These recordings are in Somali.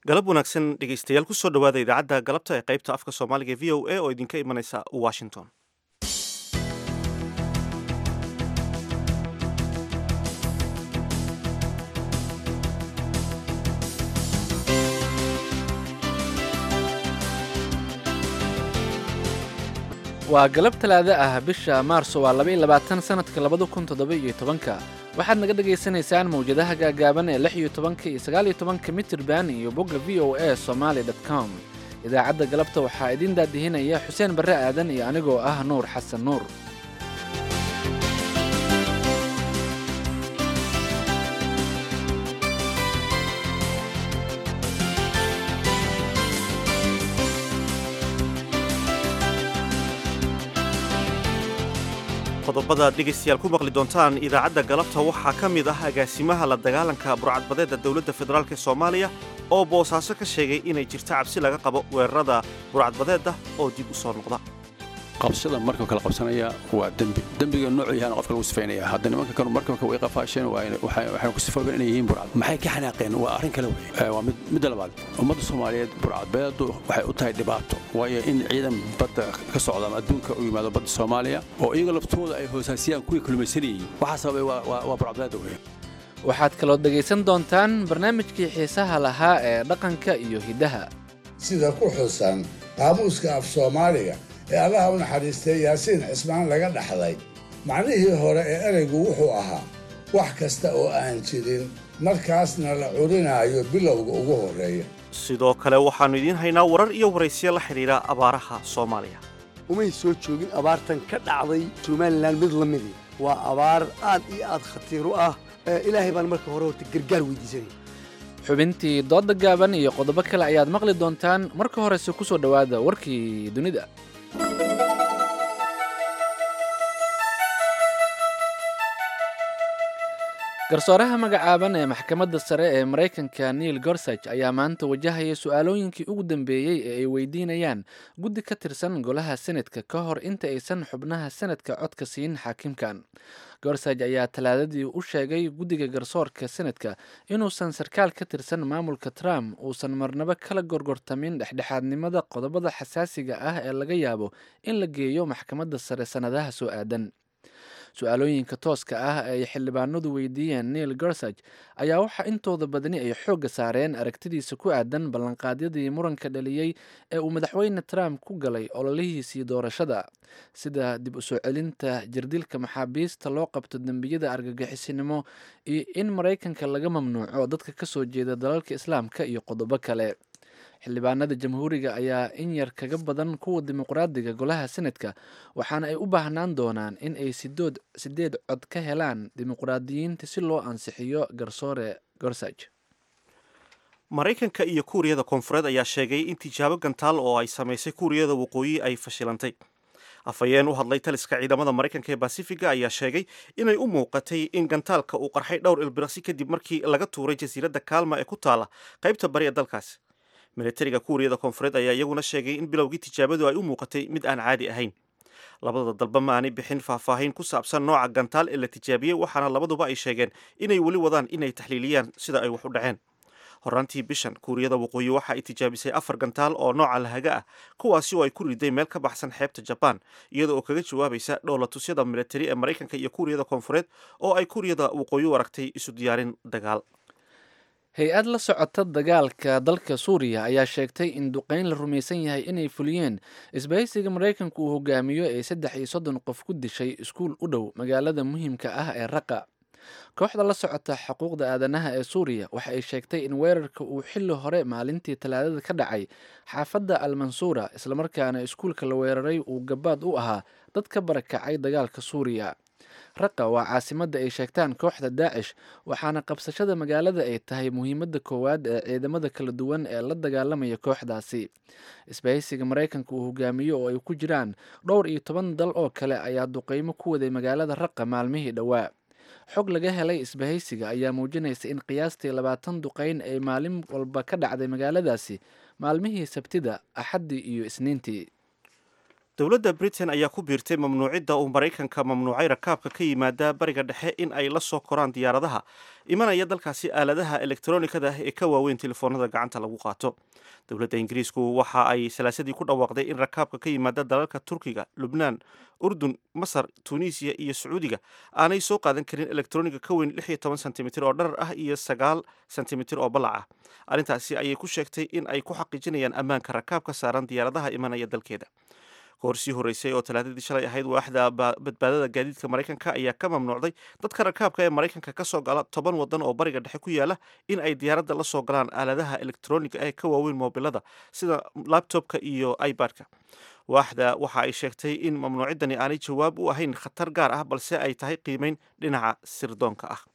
galab wanaagsan dhegeystayaal kusoo dhowaada idaacadda galabta ee qaybta afka soomaaliga ee v o a oo idinka imanaysa washington waa galab talaado ah bisha maarso waa laba iyo labaatan sanadka labada kun toddoba iyo tobanka waxaad naga dhagaysanaysaan mawjadaha gaagaaban ee lix iyo tobanka iyo sagaal iyo tobanka mitirban iyo bogga v o a somaali dot com idaacadda galabta waxaa idiin daadihinaya xuseen barre aadan iyo anigoo ah nuur xasan nuur qodobada dhegaystayaal ku maqli doontaan idaacadda galabta waxaa ka mid ah agaasimaha la dagaalanka burcadbadeedda dowladda federaalk ee soomaaliya oo boosaaso ka sheegay inay jirto cabsi laga qabo weerarada burcadbadeedda oo dib u soo noqda qabsada markabka la qabsanaya waa dembi dembiga noocu yahaana qofka lagu sifaynaya hadda nimanka kanu markabka way qafaasheen waxayna ku sifoobeen inay yihiin burcad maxay ka xanaaqeen waa arrin kale wey waa midda labaad ummadda soomaaliyeed burcadbeedu waxay u tahay dhibaato waayo in ciidan badda ka socda ama adduunka u yimaado badda soomaaliya oo iyaga laftooda ay hoosaasiyaan kuwii kallumaysanayey waxaa sababay waa burcadbeeda wey waxaad kaloo dhegaysan doontaan barnaamijkii xiisaha lahaa ee dhaqanka iyo hiddaha sida ku xusan qaamuuska af soomaaliga ee allaha u naxariistay yaasiin cismaan laga dhaxlay macnihii hore ee eraygu wuxuu ahaa wax kasta oo aan jirin markaasna la curinaayo bilowga ugu horreeya sidoo kale waxaannu idiin haynaa warar iyo waraysiya la xidhiidha abaaraha soomaaliya umay soo joogin abaartan ka dhacday somalilan mid la midi waa abaar aad iyo aad khatiir u ah ilaahay baan marka hore horta gargaar weydiisanaya xubintii doodda gaaban iyo qodobo kale ayaad maqli doontaan marka horese ku soo dhowaada warkii dunida garsooraha magacaaban ee maxkamadda sare ee maraykanka neil gorsage ayaa maanta wajahaya su-aalooyinkii ugu dambeeyey ee ay weydiinayaan guddi ka tirsan golaha senatka ka hor inta aysan xubnaha senadka codka siin xaakimkan gorsage ayaa talaadadii u sheegay guddiga garsoorka senadka inuusan sarkaal ka tirsan maamulka trump uusan marnabo kala gorgortamin dhexdhexaadnimada qodobada xasaasiga ah ee laga yaabo in la geeyo maxkamadda sare sannadaha soo aadan su-aalooyinka tooska ah ee ay xildhibaanadu weydiiyeen neil gorsage ayaa waxaa intooda badani ay xoogga saareen aragtidiisa ku aadan ballanqaadyadii muranka dhaliyey ee uu madaxweyne trump ku galay ololihiisii doorashada sida dib u soo celinta jirdilka maxaabiista loo qabto dembiyada argagixisinimo iyo in maraykanka laga mamnuuco dadka ka soo jeeda dalalka islaamka iyo qodobo kale xildhibaanada jamhuuriga ayaa in yar kaga badan kuwa dimuqraadiga golaha senadka waxaana ay u baahnaan doonaan in ay sidood sideed cod ka helaan dimuqraadiyiinta si loo ansixiyo garsoore gorsage maraykanka iyo kuuriyada koonfureed ayaa sheegay in tijaabo gantaal oo ay samaysay kuuriyada waqooyi ay fashilantay afhayeen u hadlay taliska ciidamada maraykanka ee basifiga ayaa sheegay inay u muuqatay in gantaalka uu qarxay dhowr ilbiraqsi kadib markii laga tuuray jasiiradda kaalma ee ku taala qaybta bari ee dalkaasi militariga kuuriyada koonfureed ayaa iyaguna sheegay in bilowgii tijaabadu ay u muuqatay mid aan caadi ahayn labada dalba ma aanay bixin faahfaahin ku saabsan nooca gantaal ee la tijaabiyey waxaana labaduba ay sheegeen inay weli wadaan inay taxliiliyaan sida ay wax u dhaceen horaantii bishan kuuriyada waqooyi waxa ay tijaabisay afar gantaal oo nooca lahaga ah kuwaasi oo ay ku riday meel ka baxsan xeebta jabaan iyada oo kaga jawaabaysa dhowlatusyada militari ee maraykanka iyo kuuriyada koonfureed oo ay kuuriyada waqooyi u aragtay isu diyaarin dagaal hay-ad la socota dagaalka dalka suuriya ayaa sheegtay in duqeyn la rumaysan yahay inay fuliyeen isbahaysiga maraykanku uu hogaamiyo ee saddex iyo soddon qof ku dishay iskuul u dhow magaalada muhiimka ah ee raqa kooxda la socota xuquuqda aadanaha ee suuriya waxa ay sheegtay in weerarka uu xilli hore maalintii talaadada ka dhacay xaafadda almansuura islamarkaana iskuulka la weeraray uu gabaad u ahaa dad ka barakacay dagaalka suuriya raqa waa caasimadda ay sheegtaan kooxda daacish waxaana qabsashada magaalada ay tahay muhiimadda koowaad ee ciidamada kala duwan ee la dagaalamaya kooxdaasi isbahaysiga maraykanka uu hogaamiyo oo ay ku jiraan dhowr iyo toban dal oo kale ayaa duqeymo ku waday magaalada raqa maalmihii dhowaa xog laga helay isbahaysiga ayaa muujinaysa in qiyaastii labaatan duqeyn ay maalin walba ka dhacday magaaladaasi maalmihii sabtida axaddii iyo isniintii dowladda britain ayaa ku biirtay mamnuucidda uu maraykanka mamnuucay rakaabka ka yimaada bariga dhexe in ay la soo koraan diyaaradaha imanaya dalkaasi aaladaha elektronikada ah ee ka waaweyn telefoonada gacanta lagu qaato dowladda ingiriisku waxa ay salaasadii ku dhawaaqday in rakaabka ka yimaada dalalka turkiga lubnaan urdun masar tunisiya iyo sacuudiga aanay soo qaadan karin elektroniga ka weyn lix iyo toban sentimitir oo dharar ah iyo sagaal sentimitir oo ballac ah arrintaasi ayay ku sheegtay in ay ku xaqiijinayaan ammaanka rakaabka saaran diyaaradaha imanaya dalkeeda kahor sii horreysay oo talaadadii shalay ahayd waaxda badbaadada gaadiidka maraykanka ayaa ka mamnuucday dadka rakaabka ee maraykanka ka soo gala toban waddan oo bariga dhexe ku yaala in ay diyaaradda la soo galaan aaladaha elektroniga ee ka waaweyn moobilada sida labtobka iyo ibadka waaxda waxa ay sheegtay in mamnuuciddani aanay jawaab u ahayn khatar gaar ah balse ay tahay qiimeyn dhinaca sirdoonka ah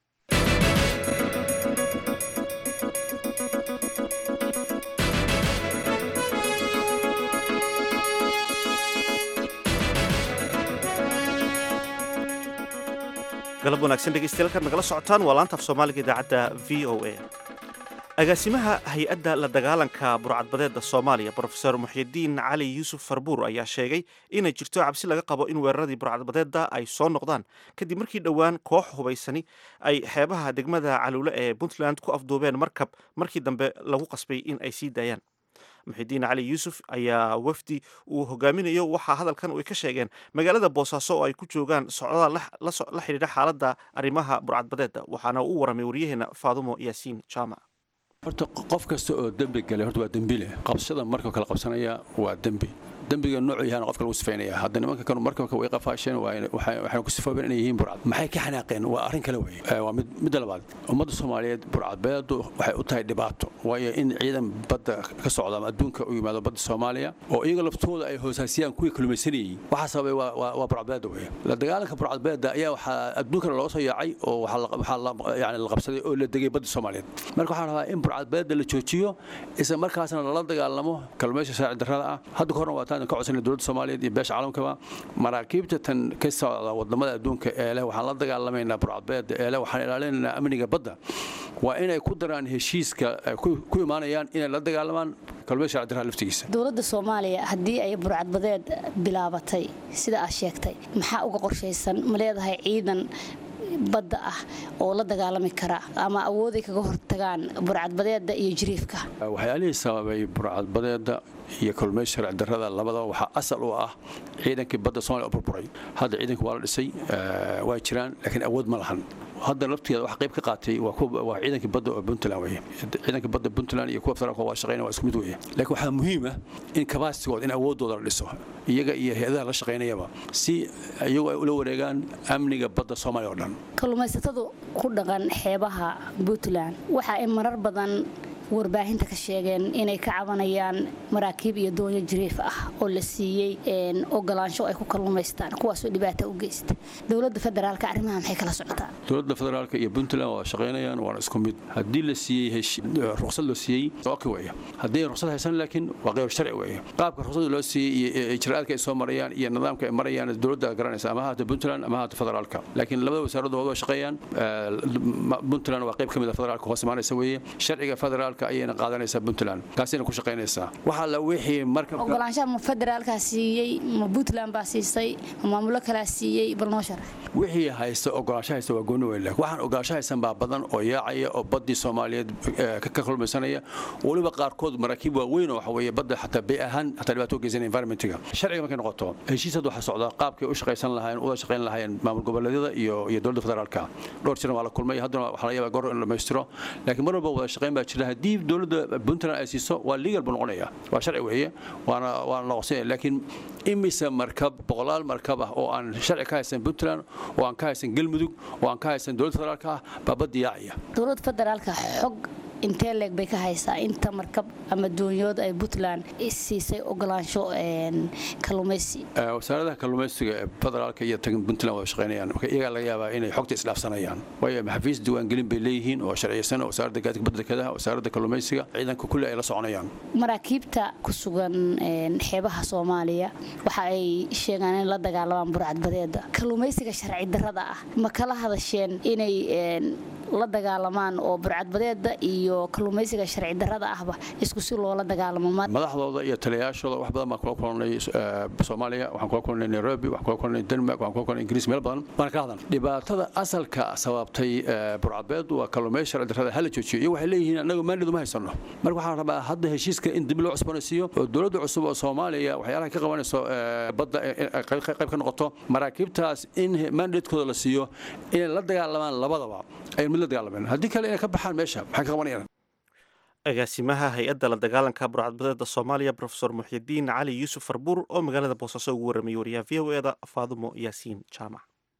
galab wanaagsan dhegeystayaal kaad nagala socotaan waa laanta af soomaaliga idaacadda v o a agaasimaha hay-adda la dagaalanka burcadbadeedda soomaaliya brofesor muxyidiin cali yuusuf farbuur ayaa sheegay inay jirto cabsi laga qabo in weeraradii burcadbadeedda ay soo noqdaan kadib markii dhowaan koox hubaysani ay xeebaha degmada caluule ee puntland ku afduubeen markab markii dambe lagu qasbay in ay sii daayaan muxidiin cali yuusuf ayaa wafdi uu hogaaminayo waxaa hadalkan ay ka sheegeen magaalada boosaaso oo ay ku joogaan socdaal la xidhiidha xaaladda arrimaha burcadbadeedda waxaana u waramay waryaheena faadumo yaasiin jaamac horta qof kasta oo dembi galay horta waa dembi leh qabsashada markuu kala qabsanaya waa dembi dembiga noocu yahaana qofka lagu sifaynaya hadda nimanka kanu markabka way qafaasheen waxayna ku sifoobeen inay yihiin burcad maxay ka xanaaqeen waa arrin kale weye waa midda labaad ummadda soomaaliyeed burcadbeedu waxay u tahay dhibaato waayo in ciidan badda ka socda ama adduunka u yimaado badda soomaaliya oo iyaga laftooda ay hoosaasiyaan kuwii kalumaysanayey waxaa sababay waa burcadbeeda weye la dagaalanka burcadbeeda ayaa waxaa adduunkana looga soo yaacay oo waxaa yani la qabsaday oo la degay badda soomaaliyeed marka waxaan rabaa in burcadbeeda la joojiyo isla markaasna lala dagaalamo kalluumaysa saaci darrada ah hadda ka horna waa ka codsana dowladda soomaaliyeed iyo beesha caalamkaba maraakiibta tan ka socda wadamada adduunka ee leh waxaan la dagaalamaynaa burcadbeeda ee leh waxaan ilaalinaynaa amniga badda waa inay ku daraan heshiiska ku imaanayaan inay la dagaalamaan kalluumaysa saaci darrada laftigiisa dowladda soomaaliya haddii ay burcadbadeed bilaabatay sida aad sheegtay maxaa uga qorshaysan ma leedahay ciidan badda ah oo la dagaalami kara ama awooday kaga hortagaan burcadbadeeda iyo jiriifka waxyaalihii sababay burcadbadeeda iyo kalluumaysa sharci darrada labadaba waxaa asal u ah ciidankii badda soomaliya oo burburay hadda ciidanka waa la dhisay waa jiraan laakiin awood ma lahan hadda laftigeeda wax qayb ka qaatay waa ciidankii badda oo puntland weye ciidanka badda puntland iyo kuwa federaalka waa shaqeynaya waa isku mid weye laakiin waxaa muhiim ah in kabaasigooda in awooddooda la dhiso iyaga iyo hay-adaha la shaqaynayaba si iyagu ay ula wareegaan amniga badda soomaaliya oo dhan kalluumaysatadu ku dhaqan xeebaha puntland waxa ay marar badan warbaahinta ka sheegeen inay ka cabanayaan maraakiib iyo doonyo jiriif ah oo la siiyey ogolaansho ay ku kalluumaystaan kuwaasoo dhibaata u geysta dowladda federaalka arrimaha maxay kala socotaa dowladda federaalka iyo puntland waa shaqaynayaan waana isku mid haddii la siiyey ruqsad loo siiyey oki weeye haddii ruqsad haysan laakiin waa qeyr sharci weeye qaabka ruqsada loo siiyey iyo ijraa'aadka ay soo marayaan iyo nidaamka ay marayaan dowladda garanaysa ama haata puntland ama haata federaalka laakiin labada wasaaradooda waa shaqeeyaan puntland waa qayb ka mid a federaalka hoos imaanaysa weeye sharciga federaalka ayayna qaadanaysaa puntland taasayna ku shaqaynaysaa waxaa la wixii marka ogolaanshaha ma federaalkaa siiyey ma puntland baa siisay ma maamulo kalaa siiyey bal noo sharax wixii haysta ogolaansho haysta waa gooni weyn waxaan ogolaansho haysan baa badan oo yaacaya oo baddii soomaaliyeed ka kulmaysanaya weliba qaarkood maraakiib waaweyn oo waxa weeye badda xataa bay ahaan xataa dhibaato u geysanaya environmentiga sharciga markay noqoto heshiis hadda waxaa socda qaabkay u shaqaysan lahaayeen uda shaqayn lahaayeen maamul goboleedyada iyo iyo dowladda federaalka dhowr jiran waa la kulmay haddana waxaa laga yaabaa goor in la dhammaystiro laakiin mar walba wada shaqayn baa jira haddii dowladda puntland ay siiso waa legal buu noqonaya waa sharci weeye waana waana noqosanaya laakiin imise markab boqolaal markab ah oo aan sharci ka haysan puntland oo aan ka haysan galmudug oo aan ka haysan dowladda federaalka ah baa badda yaacaya dowladda federaalka xog intee leeg bay ka haysaa inta markab ama doonyood ay puntland siisay ogolaansho kalluumaysi wasaaradaha kalluumaysiga ee federaalka iyo puntland wada shaqaynayaan marka iyagaa laga yaabaa inay xogta isdhaafsanayaan waayo maxafiis diiwaangelin bay leeyihiin oo sharciyeysan wasaaradda gaadiga badda dekedaha wasaaradda kalluumaysiga ciidanka kulli ay la soconayaan maraakiibta ku sugan xeebaha soomaaliya waxa ay sheegaan in la dagaalamaan burcadbadeeda kalluumaysiga sharci darrada ah ma kala hadasheen inay la dagaalamaan oo burcadbadeeda iyo kalluumaysiga sharci darrada ahba isku si loola dagaalamo madaxdooda iyo taliyayaashooda wax badan baan kula kulanay soomaaliya waxaan kula kulanay nairobi waxaan kula kulanay denmark waxaan kula kulanay ingiriis meel badan baan ka hadlan dhibaatada asalka sababtay burcadbeed waa kalluumaysi sharci darrada hala joojiyo iyo waxay leeyihiin annagu maandheedu ma haysano marka waxaan rabaa hadda heshiiska in dib loo cusboonaysiiyo oo dowladda cusub oo soomaaliya waxyaalaha ka qabanayso badda qayb ka noqoto maraakiibtaas in maandheedkooda la siiyo inay la dagaalamaan labadaba ay mid la dagaalameen haddii kale inay ka baxaan meesha maxay ka qabanayaan agaasimaha hay-adda la dagaalanka burcadbadeeda soomaaliya rofesor muxyidiin cali yuusuf farbuur oo magaalada boosaaso ugu warramayay wariyaha v o eda faadumo yaasiin jaamac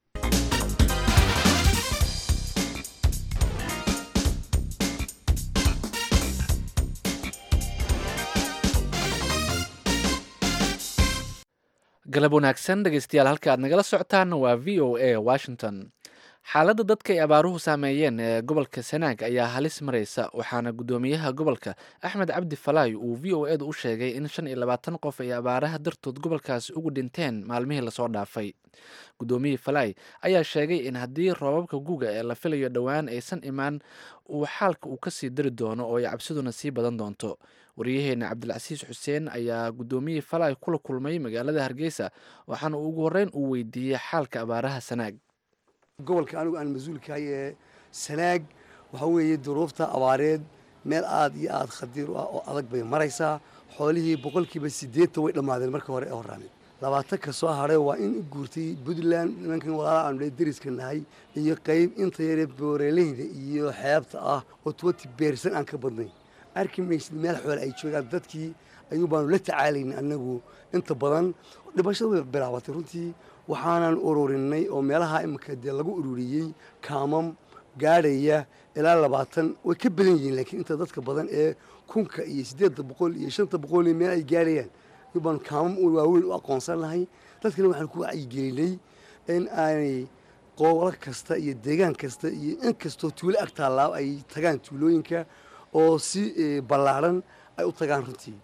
galab wanaagsan dhegeystayaal halka aad nagala socotaan waa v o a washington xaaladda dadka ay abaaruhu saameeyeen ee gobolka sanaag ayaa halis maraysa waxaana guddoomiyaha gobolka axmed cabdi falaay uu v o edu u sheegay in shan iyo labaatan qof ay abaaraha dartood gobolkaasi ugu dhinteen maalmihii lasoo dhaafay guddoomiyihii falaay ayaa sheegay in haddii roobabka guga ee la filayo dhowaan aysan imaan uu xaalka uu kasii dari doono oo ay cabsiduna sii badan doonto waryaheena cabdilcasiis xuseen ayaa guddoomiyihii falaay kula kulmay magaalada hargeysa waxaana ugu horreyn uu weydiiyey xaalka abaaraha sanaag gobolka anigu aan mas-uulkahay ee sanaag waxaa weeye duruufta abaareed meel aad iyo aad khadiir u ah oo adag bay maraysaa xoolihii boqolkiiba siddeetan way dhammaadeen marka hore ee horraameen labaatan ka soo hadhay waa in u guurtay puntland nimankan walaala aanu dhe deriska nahay iyo qayb inta yaree booreleyda iyo xeebta ah oo twenty beersan aan ka badnayn arki maysid meel xoole ay joogaan dadkii ayuu baanu la tacaalayna annagu inta badan dhibashada way bilaabatay runtii waxaanan ururinay oo meelaha iminka dee lagu ururiyey kaamam gaadhaya ilaa labaatan way ka badan yihiin laakiin inta dadka badan ee kunka iyo siddeedda boqol iyo shanta boqol iyo meel ay gaadhayaan ayuu baanu kaamam waaweyn u aqoonsan lahay dadkana waxaan ku wacyigelinay in aanay qoolo kasta iyo deegaan kasta iyo in kastoo tuulo ag taallaa ay tagaan tuulooyinka oo si ballaadhan ay u tagaan runtii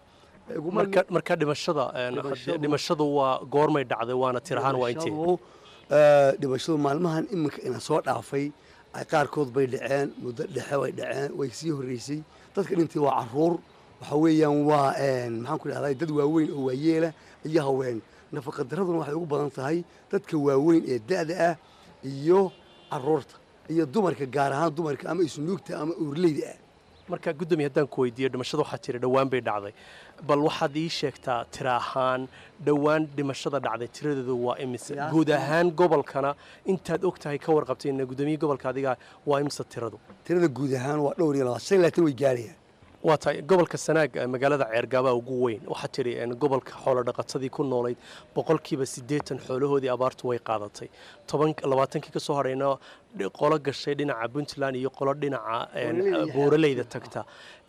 marka dhimashada dhimashadu waa goormay dhacday waana tir ahaan waa intee dhimashadu maalmahan iminka ina soo dhaafay qaarkood bay dhaceen muddo dhexe way dhaceen way sii horreysay dadka dhintay waa caruur waxa weeyaan waa maxaan ku dhahday dad waaweyn oo waayeela iyo haween nafaqadaraduna waxay ugu badan tahay dadka waaweyn ee da'da ah iyo caruurta iyo dumarka gaar ahaan dumarka ama isnuugta ama uurleyda ah markaa guddoomiye haddaan ku weydiiyo dhimashada waxaa jira dhowaan bay dhacday bal waxaad ii sheegtaa tira ahaan dhowaan dhimashada dhacday tiradeedu waa imise guud ahaan gobolkana intaad og tahay ka warqabtayna guddoomiye gobolka adiga waa imise tiradu tirada guud ahaan waa dhowr iyo labaatan shan iyo labaatan way gaarayaan waa tahay gobolka sanaag magaalada ceergaabaa ugu weyn waxaa tidhi gobolka xoolodhaqatadii ku noolayd boqolkiiba siddeetan xoolahoodii abaartu way qaadatay toban labaatankii ka soo hadhayna qolo gashay dhinaca puntland iyo qolo dhinaca buuraleyda tagta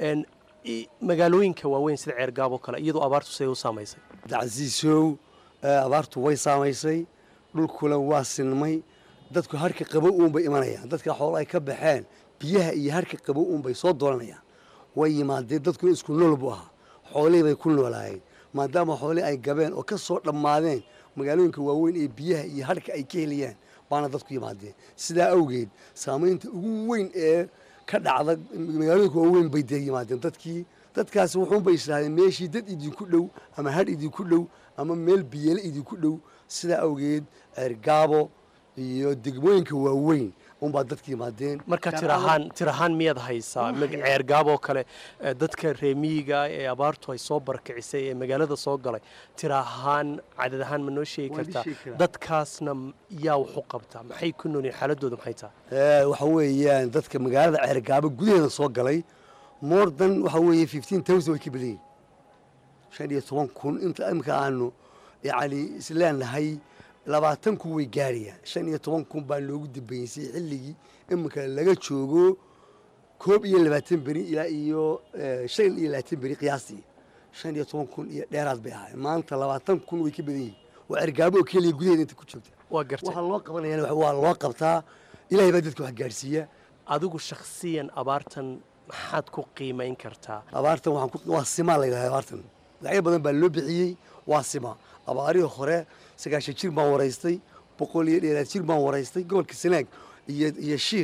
magaalooyinka waaweyn sida ceergaabo kale iyadoo abaartu siday u saamaysay dacasiisow abaartu way saamaysay dhulkuna waa sinmay dadku harka qabow uunbay imanayaan dadka xoolo ay ka baxeen biyaha iyo harka qabow uunbay soo dooranayaan way yimaadeen dadkuna isku nool buu ahaa xoolihii bay ku noolaayeen maadaama xoolihii ay gabeen oo ka soo dhammaadeen magaalooyinka waaweyn ee biyaha iyo harka ay ka helayaan baana dadku yimaadeen sidaa awgeed saamaynta ugu weyn ee ka dhacda magaalooyinka waaweyn bay dee yimaadeen dadkii dadkaasi wuxuunbay israadeen meeshii dad idinku dhow ama hadh idinku dhow ama meel biyeele idinku dhow sidaa awgeed ceergaabo iyo degmooyinka waaweyn unbaa dadka yimaadeen marka tir ahaan tir ahaan miyaad haysaa ceergaaboo kale dadka reemiyiga ee abaartu ay soo barkicisay ee magaalada soo galay tir ahaan cadad ahaan ma noo sheegi kartaa dadkaasna yaa wax u qabtaa maxay ku noolyihin xaaladooda maxay tahay waxa weeyaan dadka magaalada ceergaabo gudaheeda soo galay more than waxa weeye fifteen thousand way ka badan yihin shan iyo toban kun inta imika aanu yacni isleenahay labaatan kun way gaarayaan shan iyo toban kun baa loogu dambeysay xilligii iminka laga joogo koob iyo labaatan beri ilaa iyo shan iyo labaatan beri qiyaastii shan iyo toban kun iyo dheeraad bay ahaayeen maanta labaatan kun way ka badan yihiin waa ergaabo oo keliya gudaheeda inta ku joogta waa gartay waxaa loo qabanayana waa loo qabtaa ilaahay baa dadka wax gaarsiiya adigu shakhsiyan abaartan maxaad ku qiimayn kartaa abaartan waxaan ku waa simaa la yidhahda abaartan magacyo badan baa loo bixiyey waa sima abaarihii hore sagaashan jir baan waraystay boqol iyo dheeraad jir baan waraystay gobolka sanaag iyo iyo shiikh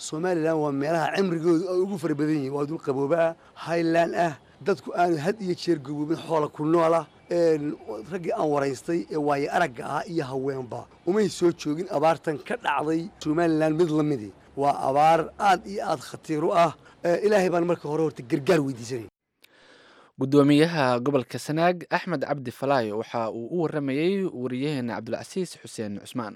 somalilan waa meelaha cimrigoodu ay ugu fara badan yihiin waa dul qabooba ah highland ah dadku aanu had iyo jeer gaboobin xoola ku noola raggii aan waraystay ee waaye aragga ah iyo haweenba umay soo joogin abaartan ka dhacday somalilan mid la midi waa abaar aad iyo aad khatiir u ah ilaahay baan marka hore horta gargaar weydiisanay gudoomiyaha gobolka sanaag axmed cabdi falaayo waxa uu u waramayey wariyaheena cabdulcasiis xuseen cusmaan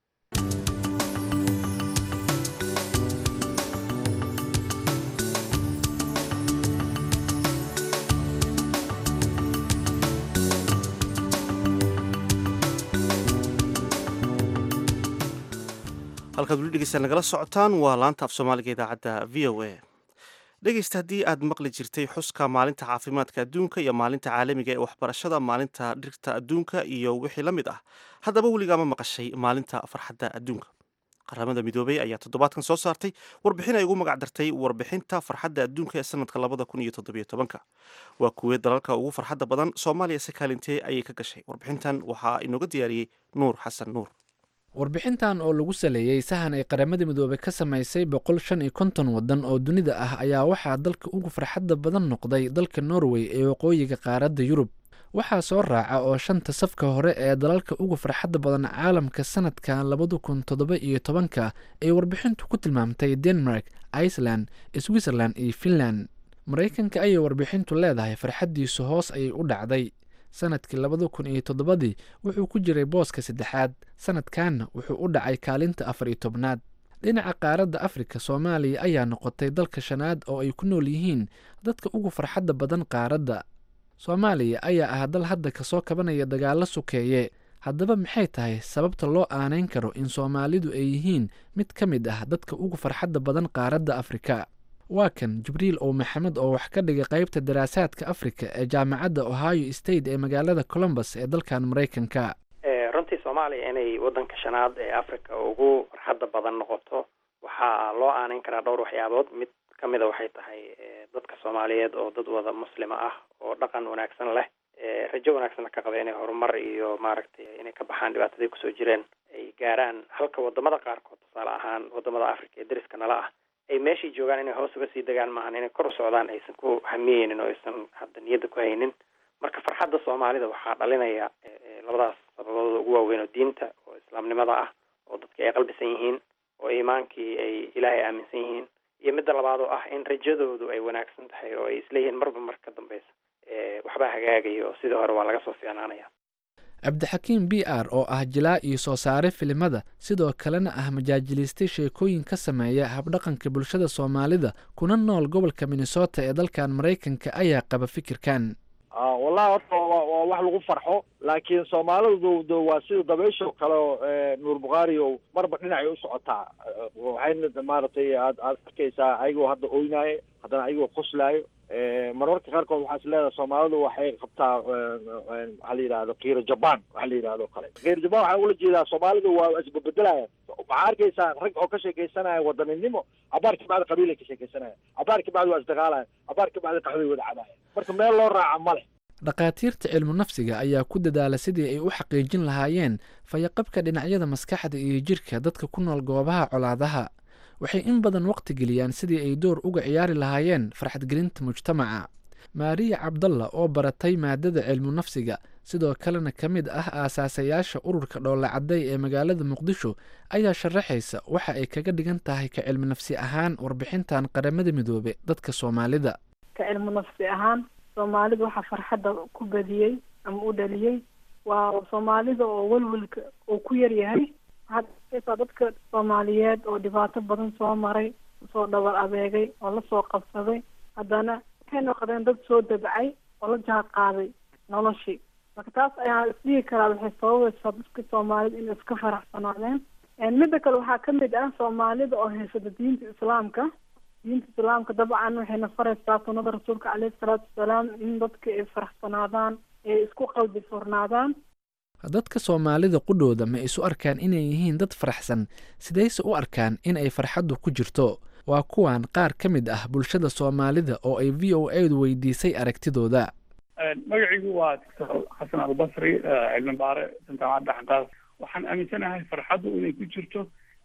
halkaad weli dhegeysta nagala socotaan waa laanta af soomaaliga idaacadda v o a dhegeysta haddii aad maqli jirtay xuska maalinta caafimaadka adduunka iyo maalinta caalamiga ee waxbarashada maalinta dhirta adduunka iyo wixii la mid ah haddaba weligaama maqashay maalinta farxadda adduunka qaramada midoobey ayaa toddobaadkan soo saartay warbixin ay ugu magac dartay warbixinta farxadda adduunka ee sanadka labada kun iyo toddobiyo tobanka waa kuwee dalalka ugu farxadda badan soomaaliya si kaalintee ayay ka gashay warbixintan waxaa inooga diyaariyey nuur xasan nuur warbixintan oo lagu saleeyey sahan ay qaramada midoobey ka samaysay boqol shan iyo konton waddan oo dunida ah ayaa waxaa dalka ugu farxadda badan noqday dalka norway ee waqooyiga qaaradda yurub waxaa soo raaca oo shanta safka hore ee dalalka ugu farxadda badan caalamka sanadkan labada kun toddoba iyo tobanka ay warbixintu ku tilmaamtay denmark iceland switzerland iyo finland maraykanka ayay warbixintu leedahay farxaddiisu hoos ayay u dhacday sanadkii labada kun iyo toddobadii wuxuu ku jiray booska saddexaad sanadkanna wuxuu u dhacay kaalinta afar iyo tobnaad dhinaca qaaradda afrika soomaaliya ayaa noqotay dalka shanaad oo ay ku nool yihiin dadka ugu farxadda badan qaaradda soomaaliya ayaa ah dal hadda kasoo kabanaya dagaallo sukeeye haddaba maxay tahay sababta loo aanayn karo in soomaalidu ay yihiin mid ka mid ah dadka ugu farxadda badan qaaradda afrika waa kan jibriil ow maxamed oo wax ka dhigay qaybta daraasaadka afrika ee jaamacadda ohio state ee magaalada colombus ee dalkan maraykanka runtii soomaaliya inay waddanka shanaad ee africa ugu farxadda badan noqoto waxaa loo aanayn karaa dhowr waxyaabood mid ka mida waxay tahay dadka soomaaliyeed oo dad wada muslima ah oo dhaqan wanaagsan leh rajo wanaagsanna ka qaba inay horumar iyo maaragtay inay ka baxaan dhibaatadii kusoo jireen ay gaaraan halka wadamada qaarkood tusaale ahaan wadamada africa ee dariska nala ah ay meeshay joogaan inay hoos uga sii degaan maahan inay kor u socdaan aysan ku hamiyeynin oo aysan hadda niyadda ku haynin marka farxadda soomaalida waxaa dhalinaya labadaas sababadooda ugu waaweyn oo diinta oo islaamnimada ah oo dadki ay qalbisan yihiin oo iimaankii ay ilaahay aaminsan yihiin iyo midda labaad oo ah in rajadoodu ay wanaagsan tahay oo ay isleeyihiin marba mar ka dambeysa waxbaa hagaagaya oo sidii hore waa laga soo fiicnaanaya cabdixakiim b r oo ah jilaa iyo soo saare filimada sidoo kalena ah majaajiliistay sheekooyin ka sameeya habdhaqanka bulshada soomaalida kuna nool gobolka minnesota ee dalkan maraykanka ayaa qaba fikirkan wallahi horta waa wax lagu farxo laakiin soomaalidu d waa sida dabaysho kale oo nuur bukhaari o marba dhinacay u socotaa waxayna maaragtay aad aad arkaysaa ayagoo hadda oynayo haddana ayagoo qoslaayo marmarka qaarkood waxaa is leedahay soomaalidu waxay qabtaa waxaa la yidhahdo kiiro jaban waxa la yidhahdo kale kiiro jaban waxaa ula jeedaa soomaalidu waa isbabedelayan waxaa arkaysaa rag oo ka sheekaysanaya wadaninimo cabaar ka bacdi qabiilay ka sheekaysanaya cabaar ka bacdi waa isdagaalayan cabaar ka bacdi qaxway wada cabaaya marka meel loo raaca ma leh dhakhaatiirta cilmu nafsiga ayaa ku dadaala sidii ay u xaqiijin lahaayeen fayaqabka dhinacyada maskaxda iyo jirka dadka ku nool goobaha colaadaha waxay in badan waqti geliyaan sidii ay door uga ciyaari lahaayeen farxadgelinta mujtamaca maariya cabdalla oo baratay maadada cilmu nafsiga sidoo kalena ka mid ah aasaasayaasha ururka dhoolacadday ee magaalada muqdisho ayaa sharaxaysa waxa ay kaga dhigan tahay ka cilmi nafsi ahaan warbixintan qaramada midoobe dadka soomaalida ka cilmu nafsi ahaan soomaalida waxaa farxadda ku badiyey ama u dhaliyey waa soomaalida oo welwelka uu ku yar yahay waxaad arkaysaa dadka soomaaliyeed oo dhibaato badan soo maray soo dhabar adeegay oo lasoo qabsaday haddana waxay noqdeen dad soo dabcay oo la jaan qaaday noloshii marka taas ayaa isdhihi karaa waxay sababaysaa dadka soomaalida inay iska faraxsanaadeen midda kale waxaa kamid ah soomaalida oo haysata diinta islaamka diinta islaamka dabcan waxayna faraysaa sunnada rasuulka caleyhi salaatu wasalaam in dadka ay faraxsanaadaan ay isku qalbi furnaadaan dadka soomaalida qudhooda ma isu arkaan inay yihiin dad faraxsan sidayse u arkaan in ay farxaddu ku jirto waa kuwan qaar ka mid ah bulshada soomaalida oo ay v o a du weydiisay aragtidooda magaciigu waa doctor xasan albasri cilmi baare jaamacadda xanqaas waxaan aaminsanahay farxaddu inay ku jirto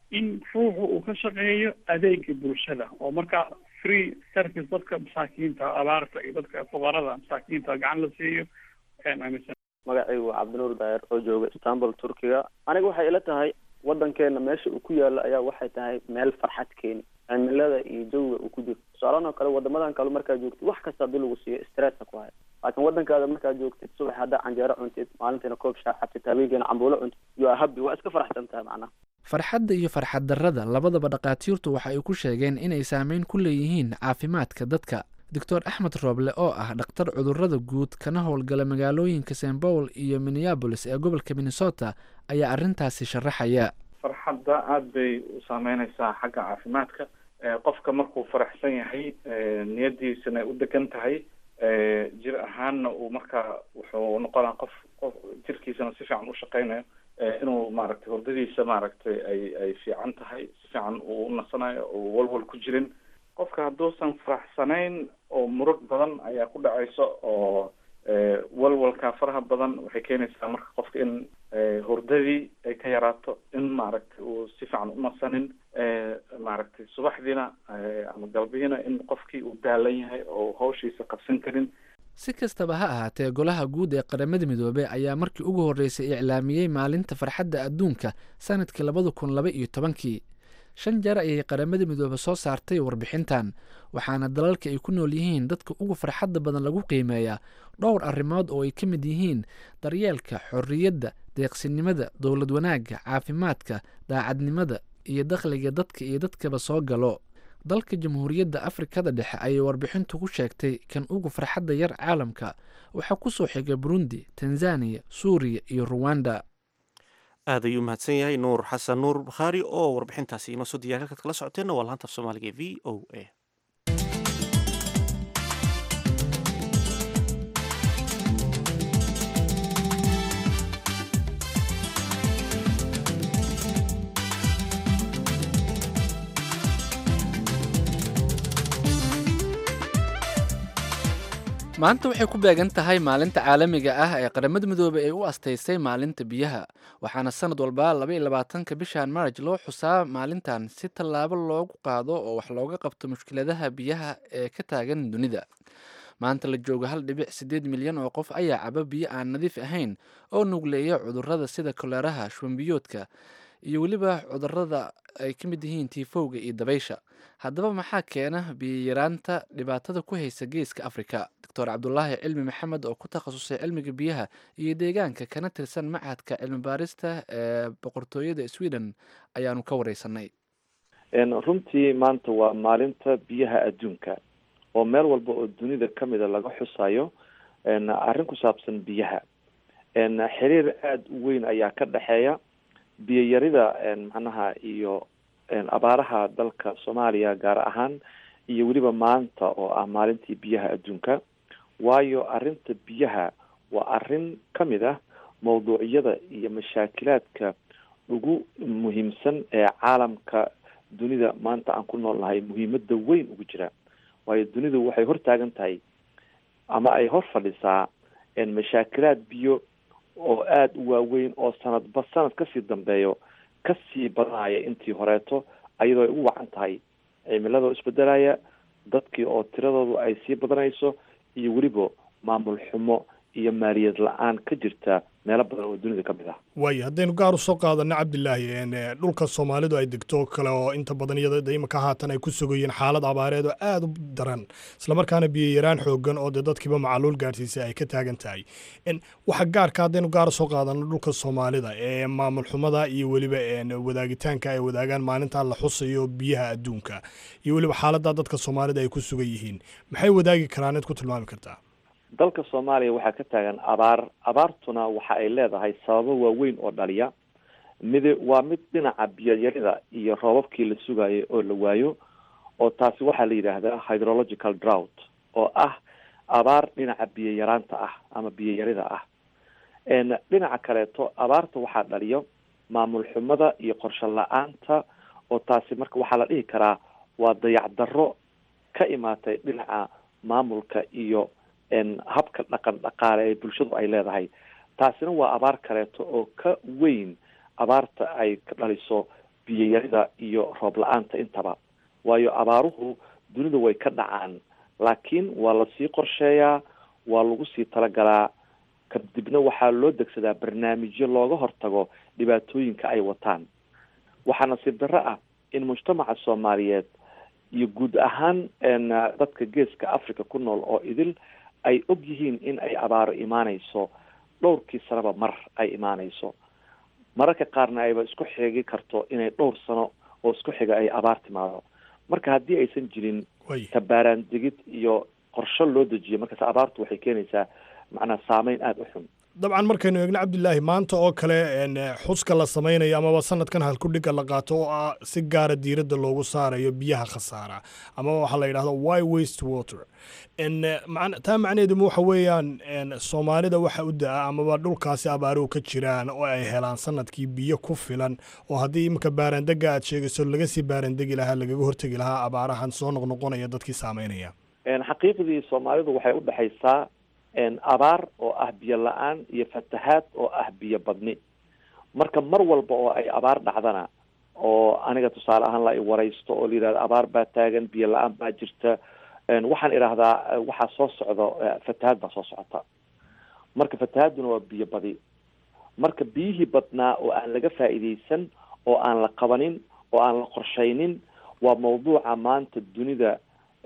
in ruuxu uu ka shaqeeyo adeega bulshada oo markaa free service dadka masaakiinta abaarta iyo dadka fuqarada masaakiinta gacan la siiyo ayaan aaminsan magacaygu waa cabdinuur daayir oo jooga istanbul turkiga aniga waxay ila tahay wadankeena meesha uu ku yaalo ayaa waxay tahay meel farxad keeni cimilada iyo jawiga uu ku jiro tusaalahan oo kale wadamadan kale markaad joogtid wax kasta hadii lagu siiyo stressa ku haya laakiin wadankaada markaad joogtid subax haddaa canjeero cuntid maalintiina koob shaa cabtid habeenkiina cambuulo cuntid you are happy waa iska faraxsan tahay macnaha farxadda iyo farxad darrada labadaba dhakhaatiirtu waxa ay ku sheegeen inay saameyn ku leeyihiin caafimaadka dadka doctor axmed rooble oo ah dhakhtar cudurrada guud kana howlgala magaalooyinka st paul iyo minneabolis ee gobolka minnesota ayaa arrintaasi sharaxaya farxadda aada bay u saameyneysaa xagga caafimaadka qofka markuu faraxsan yahay niyadiisana u degan tahay jir ahaanna uu markaa wuxuu noqonaa qof qof jirkiisana si fiican u shaqeynayo inuu maaragtay hurdadiisa maaragtay ay ay fiican tahay si fiican uu u nasanayo oo walwal ku jirin qofka hadduusan faraxsanayn oo murug badan ayaa ku dhacayso oo walwalka faraha badan waxay keenaysaa marka qofka in hurdadii ay ka yaraato in maaragtay uu si fiican u nasanin maaragtay subaxdiina ama galbihiina in qofkii uu daalan yahay oo hawshiisa qabsan karin si kastaba ha ahaatee golaha guud ee qaramada midoobey ayaa markii ugu horreysay iclaamiyey maalinta farxadda adduunka sanadkii labada kun laba iyo tobankii shan jeer ayay qaramada midoobe soo saartay warbixintan waxaana dalalka ay ku nool yihiin dadka ugu farxadda badan lagu qiimeeyaa dhowr arrimood oo ay ka mid yihiin daryeelka xorriyadda deeqsinimada dowlad wanaagga caafimaadka daacadnimada iyo dakhliga dadka iyo dadkaba soo galo dalka jamhuuriyadda afrikada dhexe ayay warbixintu ku sheegtay kan ugu farxadda yar caalamka waxaa ku soo xigay burundi tanzaniya suuriya iyo ruwanda aad ayuu mahadsan yahay nuur xasan nuur bakhaari oo warbixintaasi inoo soo diyar halkaad kala socoteenna waa laanta af soomaaliga e v o a maanta waxay ku beegan tahay maalinta caalamiga ah ee qaramada midoobey ay u astaysay maalinta biyaha waxaana sanad walba labaiyo labaatanka bishan marj loo xusaa maalintan si tallaabo loogu qaado oo wax looga qabto mushkiladaha biyaha ee ka taagan dunida maanta la joogo hal dhibic siddeed milyan oo qof ayaa caba biyo aan nadiif ahayn oo nugleeya cudurrada sida koleeraha shubanbiyoodka iyo weliba cudurrada ay ka mid yihiin tiifowga iyo dabaysha haddaba maxaa keena biyayaraanta dhibaatada ku haysa geeska afrika doctor cabdulaahi cilmi maxamed oo ku takhasusay cilmiga biyaha iyo deegaanka kana tirsan machadka cilmi baarista ee boqortooyada sweden ayaanu ka wareysanay runtii maanta waa maalinta biyaha adduunka oo meel walba oo dunida kamida laga xusayo arrin ku saabsan biyaha xiriir aada u weyn ayaa ka dhexeeya biyoyarida macnaha iyo abaaraha dalka soomaaliya gaar ahaan iyo weliba maanta oo ah maalintii biyaha adduunka waayo arrinta biyaha waa arrin kamid ah mawduucyada iyo mashaakilaadka ugu muhiimsan ee caalamka dunida maanta aan ku nool nahay muhiimada weyn ugu jira waayo dunidu waxay hortaagan tahay ama ay hor fadhisaa mashaakilaad biyo oo aada u waaweyn oo sanadba sanad kasii dambeeyo kasii badanaya intii horeeto ayadoo ay ugu wacan tahay cimilada isbedelaya dadkii oo tiradoodu ay sii badanayso iyo weliba maamul xumo iyo maaliyad la-aan ka jirta meelo badan oo dunida ka mid ah waayo haddaynu gaar u soo qaadano cabdilaahi dhulka soomaalidu ay degto kale oo inta badan iyada imaka haatan ay ku sugayeen xaalad abaareed oo aada u daran islamarkaana biyo yaraan xoogan oo dee dadkiiba macaluul gaarsiisay ay ka taagan tahay waxa gaarka haddaynu gaar usoo qaadano dhulka soomaalida ee maamul xumada iyo weliba wadaagitaanka ay wadaagaan maalintaa la xusayo biyaha adduunka iyo weliba xaaladda dadka soomaalida ay ku sugan yihiin maxay wadaagi karaan id ku tilmaami kartaa dalka soomaaliya waxaa ka taagan abaar abaartuna waxa ay leedahay sababo waaweyn oo dhaliya mid waa mid dhinaca biyoyarida iyo roobabkii la sugayo oo la waayo oo taasi waxaa la yidhaahdaa hydrological drought oo ah abaar dhinaca biyo yaraanta ah ama biyo yarida ah dhinaca kaleeto abaarta waxaa dhaliyo maamul xumada iyo qorsho la-aanta oo taasi marka waxaa la dhihi karaa waa dayacdarro ka imaatay dhinaca maamulka iyo habka dhaqan dhaqaale ee bulshadu ay leedahay taasina waa abaar kaleeto oo ka weyn abaarta ay ka dhaliso biyayarida iyo roob la-aanta intaba waayo abaaruhu dunida way ka dhacaan laakiin waa lasii qorsheeyaa waa lagu sii talagalaa kadibna waxaa loo degsadaa barnaamijyo looga hortago dhibaatooyinka ay wataan waxaa nasiib darro ah in mujtamaca soomaaliyeed iyo guud ahaan dadka geeska africa ku nool oo idil ay og yihiin in ay abaaro imaaneyso dhowrkii sanaba mar ay imaaneyso mararka qaarna ayba isku xigi karto inay dhowr sano oo isku xiga ay abaar timaado marka haddii aysan jirin tabaaraandegid iyo qorsho loo dejiyo markaas abaartu waxay keenaysaa macnaa saameyn aada u xun dabcan markaynu eegno cabdilaahi maanta oo kale xuska la samaynayo amaba sanadkan halkudhiga la qaato oo ah si gaara diiradda loogu saarayo biyaha khasaara amaba waxaa la yidhahdo wy waste water taa macnaheeduma waxa weeyaan soomaalida waxa u da-a amaba dhulkaasi abaaruhu ka jiraan oo ay helaan sanadkii biyo ku filan oo haddii iminka baarandega aad sheegayso laga sii baarandegi lahaa lagaga hortegi lahaa abaarahan soo noqnoqonaya dadkii saameynaya xaqiiqdii soomaalidu waxay u dhexaysaa abaar oo ah biyo la-aan iyo fatahaad oo ah biyo badni marka mar walba oo ay abaar dhacdana oo aniga tusaale ahaan la waraysto oo la yidhahdo abaar baa taagan biyo la-aan baa jirta waxaan idhaahdaa waxaa soo socdo fatahaad baa soo socota marka fatahaaduna waa biyo badi marka biyihii badnaa oo aan laga faa'iidaysan oo aan la qabanin oo aan la qorshaynin waa mawduuca maanta dunida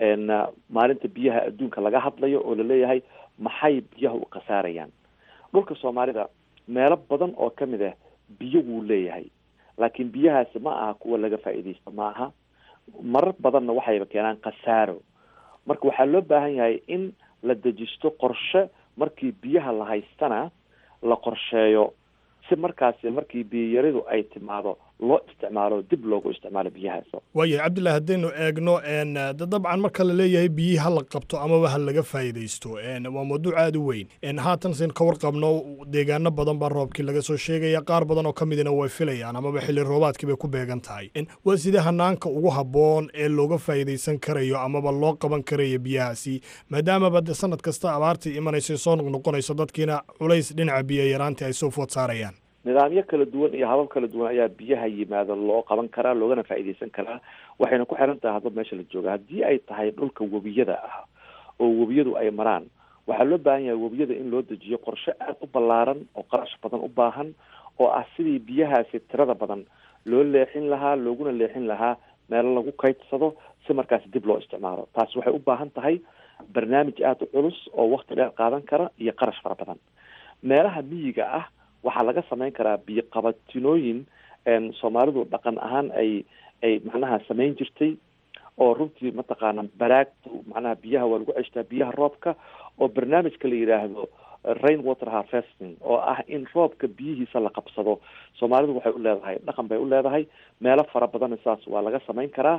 maalinta biyaha adduunka laga hadlayo oo laleeyahay maxay biyaha u khasaarayaan dhulka soomaalida meelo badan oo ka mid ah biyo wuu leeyahay laakiin biyahaasi ma aha kuwa laga faa'iidaysto ma aha marar badanna waxayba keenaan khasaaro marka waxaa loo baahan yahay in la dejisto qorshe markii biyaha la haystana la qorsheeyo si markaasi markii biyayaridu ay timaado loo isticmaalo dib loogu isticmaalo biyahaas waayahay cabdillahi haddaynu eegno de dabcan marka la leeyahay biyihii ha la qabto amaba ha laga faa'iidaysto waa mawduuc aada u weyn haatan sin ka warqabno deegaano badan baa roobkii laga soo sheegaya qaar badan oo ka midina way filayaan amaba xilli roobaadkii bay ku beegan tahay waa sidee hanaanka ugu habboon ee looga faa'iidaysan karayo amaba loo qaban karayo biyahaasi maadaamaba de sanad kasta abaartii imanayso soo noqnoqonayso dadkiina culays dhinaca biyo yaraantii ay soo food saarayaan nidaamyo kala duwan iyo habab kala duwan ayaa biyaha yimaado loo qaban karaa loogana faa'iidaysan karaa waxayna ku xiran tahay hadba meesha la jooga haddii ay tahay dhulka webiyada ah oo webiyadu ay maraan waxaa loo baahan yahay webiyada in loo dejiyo qorshe aada u ballaaran oo qarash badan u baahan oo ah sidii biyahaasi tirada badan loo leexin lahaa looguna leexin lahaa meelo lagu kaydsado si markaasi dib loo isticmaalo taasi waxay u baahan tahay barnaamij aada u culus oo wakti dheer qaadan kara iyo qarash fara badan meelaha miyiga ah waxaa laga samayn karaa biyo qabatinooyin soomaalidu dhaqan ahaan ay ay macnaha samayn jirtay oo runtii mataqaana baraagtu macnaha biyaha waa lagu ceshtaa biyaha roobka oo barnaamijka la yidhaahdo rain water harvesting oo ah in roobka biyihiisa la qabsado soomaalidu waxay u leedahay dhaqan bay u leedahay meelo fara badanna saas waa laga samayn karaa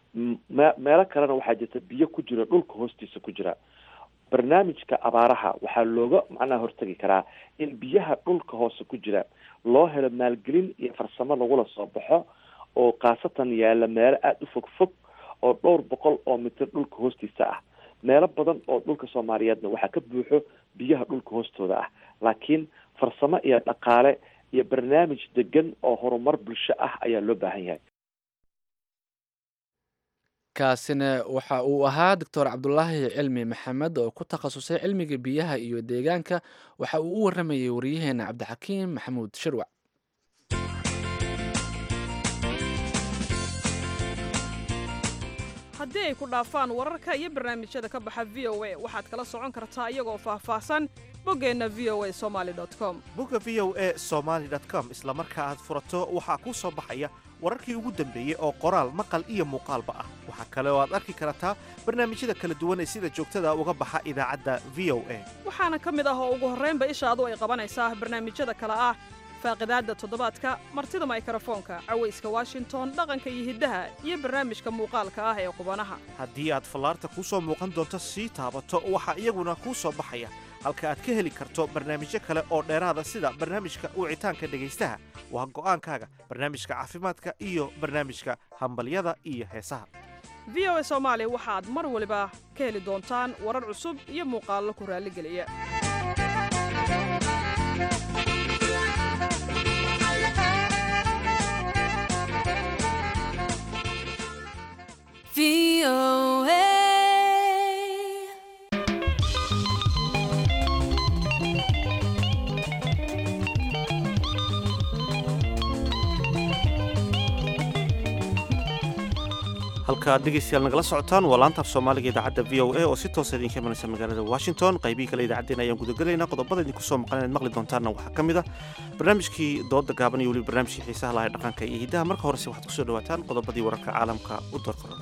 me meelo kalena waxaa jirta biyo ku jira dhulka hoostiisa ku jira barnaamijka abaaraha waxaa looga macnaha hortegi karaa in biyaha dhulka hoose ku jira loo helo maalgelin iyo farsamo lagula soo baxo oo khaasatan yaalla meelo aada u fog fog oo dhowr boqol oo mitir dhulka hoostiisa ah meelo badan oo dhulka soomaaliyeedna waxaa ka buuxo biyaha dhulka hoostooda ah laakiin farsamo iyo dhaqaale iyo barnaamij degan oo horumar bulsho ah ayaa loo baahan yahay kaasina waxa uu ahaa doctor cabdulaahi cilmi maxamed oo ku takhasusay cilmiga biyaha iyo deegaanka waxa uu u waramayay wariyaheena cabdixakiim maxamuud shirwac haddii ay ku dhaafaan wararka iyo barnaamijyada ka baxa v o a waxaad kala socon kartaa iyagoo faahfaahsan boggeenna v o a somaali com bogga v o a somaali com isla marka aad furato waxaa kuu soo baxaya wararkii ugu dambeeyey oo qoraal maqal iyo muuqaalba ah waxaa kale oo aad arki kartaa barnaamijyada kala duwan ee sida joogtada uga baxa idaacadda v o a waxaana ka mid ah oo ugu horraynba ishaadu ay qabanaysaa barnaamijyada kale ah faaqidaadda toddobaadka martida maykrofoonka cawayska washington dhaqanka iyo hiddaha iyo barnaamijka muuqaalka ah ee qubanaha haddii aad fallaarta kuu soo muuqan doonto sii taabato waxaa iyaguna kuu soo baxaya halka aad ka heli karto barnaamijyo kale oo dheeraada sida barnaamijka wicitaanka dhegaystaha waa go'aankaaga barnaamijka caafimaadka iyo barnaamijka hambalyada iyo heesaha v o a soomaali waxaad mar waliba ka heli doontaan warar cusub iyo muuqaallo ku raalligeliya halka aad dhegaystayaal nagala socotaan waa laanta af soomaaliga idaacadda v o a oo si toosa idinka imanaysa magaalada washington qaybihii kale idaacaddeen ayaan gudagelaynaa qodobada idinku soo maqan inaad maqli doontaanna waxaa ka mid a barnaamijkii dooda gaaban iyo weliba barnaamijkii xiisaha lahaa dhaqanka iyo hiddaha marka horese waxaad kusoo dhawaataan qodobadii wararka caalamka u doorkorona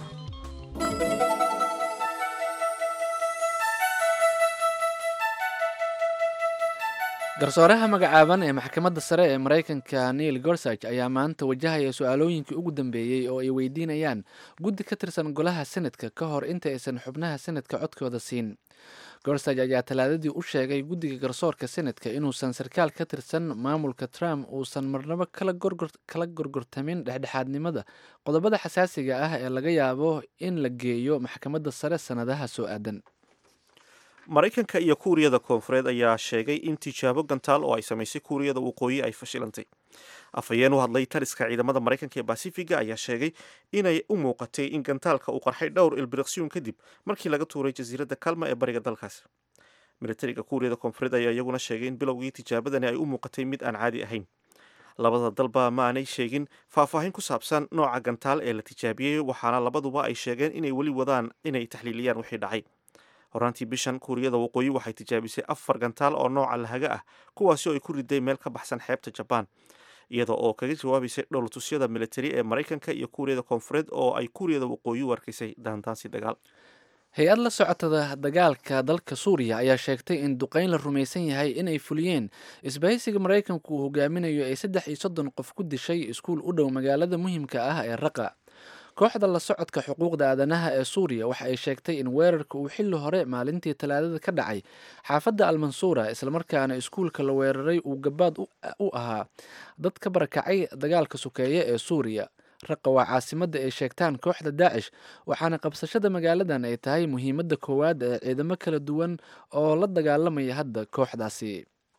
garsooraha magacaaban ee maxkamadda sare ee maraykanka neil gorsage ayaa maanta wajahaya su-aalooyinkii ugu dambeeyey oo ay weydiinayaan guddi ka tirsan golaha senadka ka hor inta aysan xubnaha senadka codkooda siin gorsage ayaa talaadadii u sheegay guddiga garsoorka senadka inuusan sarkaal ka tirsan maamulka trump uusan marnabo kala gorgortamin dhexdhexaadnimada qodobada xasaasiga ah ee laga yaabo in la geeyo maxkamadda sare sannadaha soo aadan maraykanka iyo kuuriyada koonfureed ayaa sheegay in tijaabo gantaal oo ay samaysay kuuriyada waqooyi ay fashilantay afhayeen u hadlay taliska ciidamada maraykanka ee basifiga ayaa sheegay inay u muuqatay in gantaalka uu qarxay dhowr ilbiriqsiyun kadib markii laga tuuray jasiiradda kalma ee bariga dalkaas militariga kuuriyada koonfureed ayaa iyaguna sheegay in bilowgii tijaabadani ay u muuqatay mid aan caadi ahayn labada dalba ma aanay sheegin faahfaahin ku saabsan nooca gantaal ee la tijaabiyey waxaana labaduba ay sheegeen inay weli wadaan inay taxliiliyaan wixii dhacay horaantii bishan kuuriyada waqooyi waxay tijaabisay afar gantaal oo nooca lahaga ah kuwaasi oo ay ku riday meel ka baxsan xeebta jabaan iyada oo kaga jawaabaysay dhowlatusyada militari ee maraykanka iyo kuuriyada koonfureed oo ay kuuriyada waqooyi u arkaysay daandaansi dagaal hay-ad la socotada dagaalka dalka suuriya ayaa sheegtay in duqeyn la rumaysan yahay inay fuliyeen isbahaysiga maraykanku uu hogaaminayo ay saddex iyo soddon qof ku dishay iskuul u dhow magaalada muhiimka ah ee raqa kooxda la socodka xuquuqda aadanaha ee suuriya waxa ay sheegtay in weerarka uu xilli hore maalintii talaadada ka dhacay xaafadda almansuura islamarkaana iskuulka la weeraray uu gabaad u ahaa dad ka barakacay dagaalka sukeeye ee suuriya raqa waa caasimadda ay sheegtaan kooxda daacish waxaana qabsashada magaaladan ay tahay muhiimadda koowaad ee ciidamo kala duwan oo la dagaalamaya hadda kooxdaasi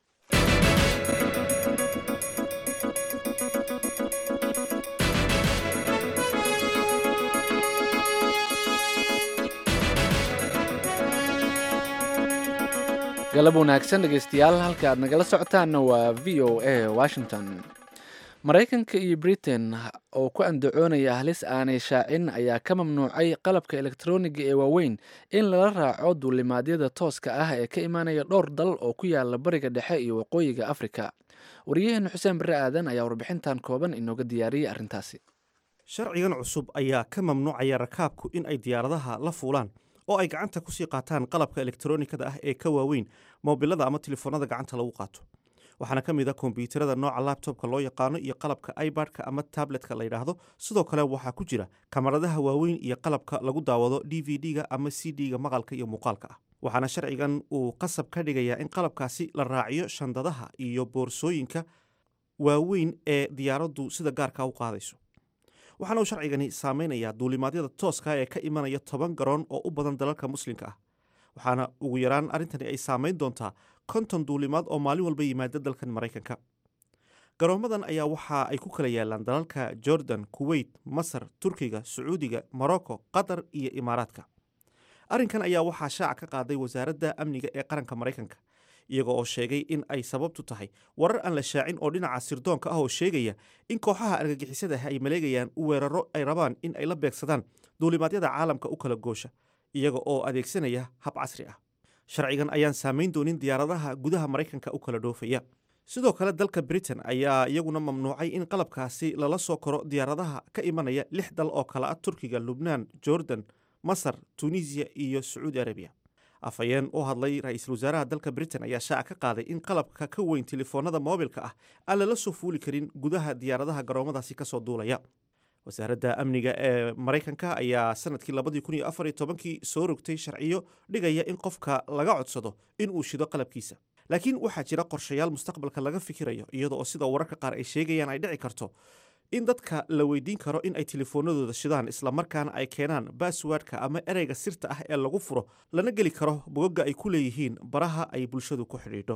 galab wanaagsan dhegeystayaal halka aad nagala socotaanna waa v o a washington maraykanka iyo britain oo ku andacoonaya halis aanay shaacin ayaa ka mamnuucay qalabka elektroniga ee waaweyn in lala raaco duulimaadyada tooska ah ee ka imaanaya dhowr dal oo ku yaala bariga dhexe iyo waqooyiga afrika waryaheena xuseen barre aadan ayaa warbixintan kooban inooga diyaariyey arrintaasi sharcigan cusub ayaa ka mamnuucaya rakaabku in ay diyaaradaha la fuulaan oo ay gacanta kusii qaataan qalabka elektronikada ah ee ka waaweyn moobilada ama telefoonada gacanta lagu qaato waxaana ka mid a kombyuutarada nooca labtobka loo yaqaano iyo qalabka ibadka ama tabletka la yidhaahdo sidoo kale waxaa ku jira kamaradaha waaweyn iyo qalabka lagu daawado d v d-ga ama c d-ga maqalka iyo muuqaalka ah waxaana sharcigan uu qasab ka dhigayaa in qalabkaasi la raaciyo shandadaha iyo boorsooyinka waaweyn ee diyaaraddu sida gaarka u qaadayso waxaana uu sharcigani saameynayaa duulimaadyada tooska ee ka imanaya toban garoon oo u badan dalalka muslimka ah waxaana ugu yaraan arrintani ay saameyn doontaa konton duulimaad oo maalin walba yimaada dalkan maraykanka garoommadan ayaa waxa ay ku kala yaalaan dalalka jordan kuweyt masar turkiga sacuudiga morocco qatar iyo imaaraadka arrinkan ayaa waxaa shaaca ka qaaday wasaaradda amniga ee qaranka maraykanka iyaga oo sheegay in ay sababtu tahay warar aan la shaacin oo dhinaca sirdoonka ah oo sheegaya in kooxaha argagixisada ay maleegayaan weeraro ay rabaan in ay la beegsadaan duulimaadyada caalamka u kala goosha iyaga oo adeegsanaya hab casri ah sharcigan ayaan saamayn doonin diyaaradaha gudaha maraykanka u kala dhoofaya sidoo kale dalka britain ayaa iyaguna mamnuucay in qalabkaasi lala soo koro diyaaradaha ka imanaya lix dal oo kale ah turkiga lubnaan jordan masar tunisiya iyo sacuudi arabiya afhayeen u hadlay ra-iisul wasaaraha dalka britain ayaa shaaca ka qaaday in qalabka ka weyn telefoonada moobilka ah aan lala soo fuuli karin gudaha diyaaradaha garoomadaasi kasoo duulaya wasaaradda amniga ee maraykanka ayaa sanadkii labadii kun iyo afar iyo tobankii soo rogtay sharciyo dhigaya in qofka laga codsado in uu shido qalabkiisa laakiin waxaa jira qorshayaal mustaqbalka laga fikirayo iyada oo sida wararka qaar ay sheegayaan ay dhici karto in dadka la weydiin karo in ay telefoonadooda shidaan islamarkaana ay keenaan baaswaadhka ama ereyga sirta ah ee lagu furo lana geli karo bogogga ay ku leeyihiin baraha ay bulshadu ku xidhiidho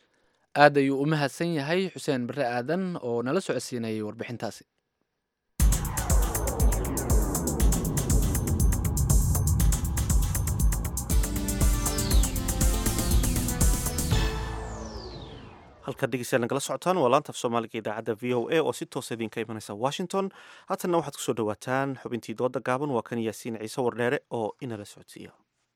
aad ayuu u mahadsan yahay xuseen bare aadan oo nala socodsiinayay warbixintaasi halkaad dhegeystayaal nagala socotaan waa laanta af soomaaliga idaacadda v o a oo si toosa idinka imanaysa washington haatanna waxaad kusoo dhowaataan xubintii dooda gaaban waa kan yaasiin ciise wardheere oo inala socodsiiya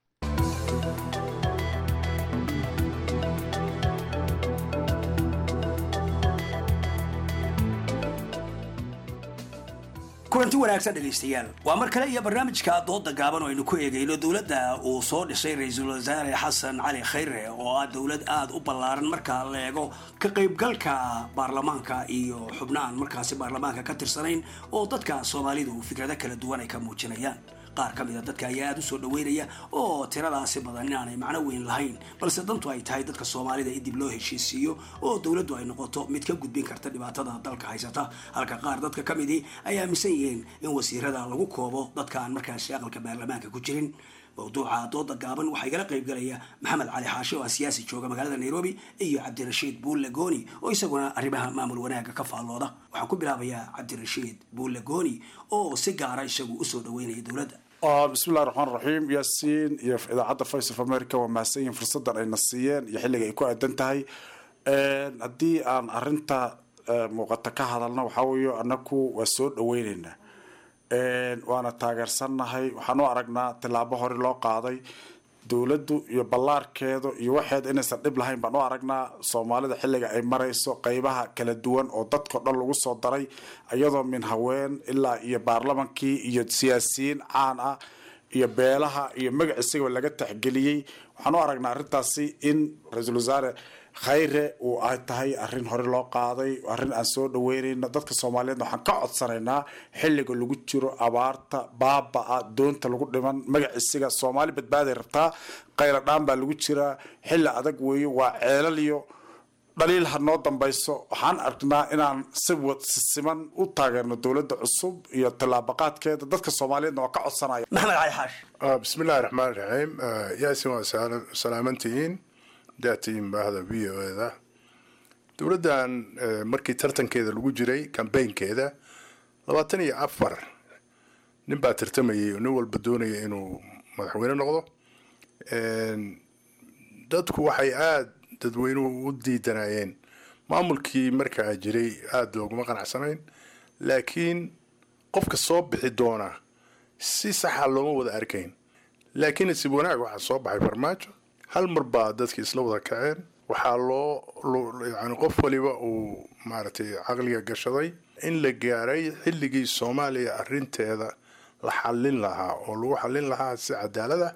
kulanti wanaagsan dhegaystayaal waa mar kale iyo barnaamijka dooda gaaban oo aynu ku eegayno dowladda uu soo dhisay ra-iisul wasaare xasan cali khayre oo ah dowlad aada u ballaaran marka la eego ka qaybgalka baarlamaanka iyo xubnahan markaasi baarlamaanka ka tirsanayn oo dadka soomaalidu fikrado kala duwan ay ka muujinayaan qaar ka mida dadka ayaa aada u soo dhaweynaya oo tiradaasi badan inaanay macno weyn lahayn balse dantu ay tahay dadka soomaalida in dib loo heshiisiiyo oo dowladdu ay noqoto mid ka gudbin karta dhibaatada dalka haysata halka qaar dadka ka midii ay aaminsan yihiin in wasiirada lagu koobo dadka aan markaasi aqalka baarlamaanka ku jirin mawduuca dooda gaaban waxaa igala qayb galaya maxamed cali xaashi oo ah siyaasi jooga magaalada nairobi iyo cabdirashiid buulle gooni oo isaguna arrimaha maamul wanaagga ka faallooda waxaan ku bilaabayaa cabdirashiid buulle gooni oo si gaara isagu usoo dhaweynaya dowladda bismillahi raxmaan raxiim yaasiin iyo idaacadda voice of america waa mahadsan yihiin fursaddan ayna siiyeen iyo xilliga ay ku aadan tahay haddii aan arinta muuqata ka hadalna waxaa weeye anaku waa soo dhaweyneynaa waana taageersannahay waxaan u aragnaa tillaabo hore loo qaaday dowladdu iyo ballaarkeedu iyo waxeeda inaysan dhib lahayn baan u aragnaa soomaalida xilliga ay marayso qeybaha kala duwan oo dadkao dhan lagu soo daray iyadoo min haween ilaa iyo baarlamankii iyo siyaasiyiin caan ah iyo beelaha iyo magac isagaba laga taxgeliyey waxaan u aragnaa arrintaasi in ra-iisul wasaare khayre uu ay tahay arrin hore loo qaaday arrin aan soo dhaweynayno dadka soomaaliyeedna waxaan ka codsanaynaa xilliga lagu jiro abaarta baaba-a doonta lagu dhiman magac isiga soomaali badbaaday rabtaa qayla dhaan baa lagu jiraa xilli adag weeye waa ceelaliyo dhaliil ha noo dambayso waxaan aragnaa inaan si siman u taageerno dowladda cusub iyo tallaabaqaadkeeda dadka soomaaliyeedna waa ka codsanaya maxamed cali xaash bismillahi raxmaan raxiim yaasin waa salaamantihiin daatiin baahda v o eda dowladdan markii tartankeeda lagu jiray kambaynkeeda labaatan iyo afar nin baa tartamayay oo nin walba doonaya inuu madaxweyne noqdo dadku waxay aada dadweynuhu u diidanayeen maamulkii markaa jiray aada looguma qanacsanayn laakiin qofka soo bixi doona si saxa looma wada arkayn laakiin nasiib wanaag waxaa soo baxay farmaajo hal mar baa dadki isla wada kaceen waxaa loo yani qof waliba uu maaragtay caqliga gashaday in la gaaray xilligii soomaaliya arinteeda la xallin lahaa oo lagu xallin lahaa si cadaalada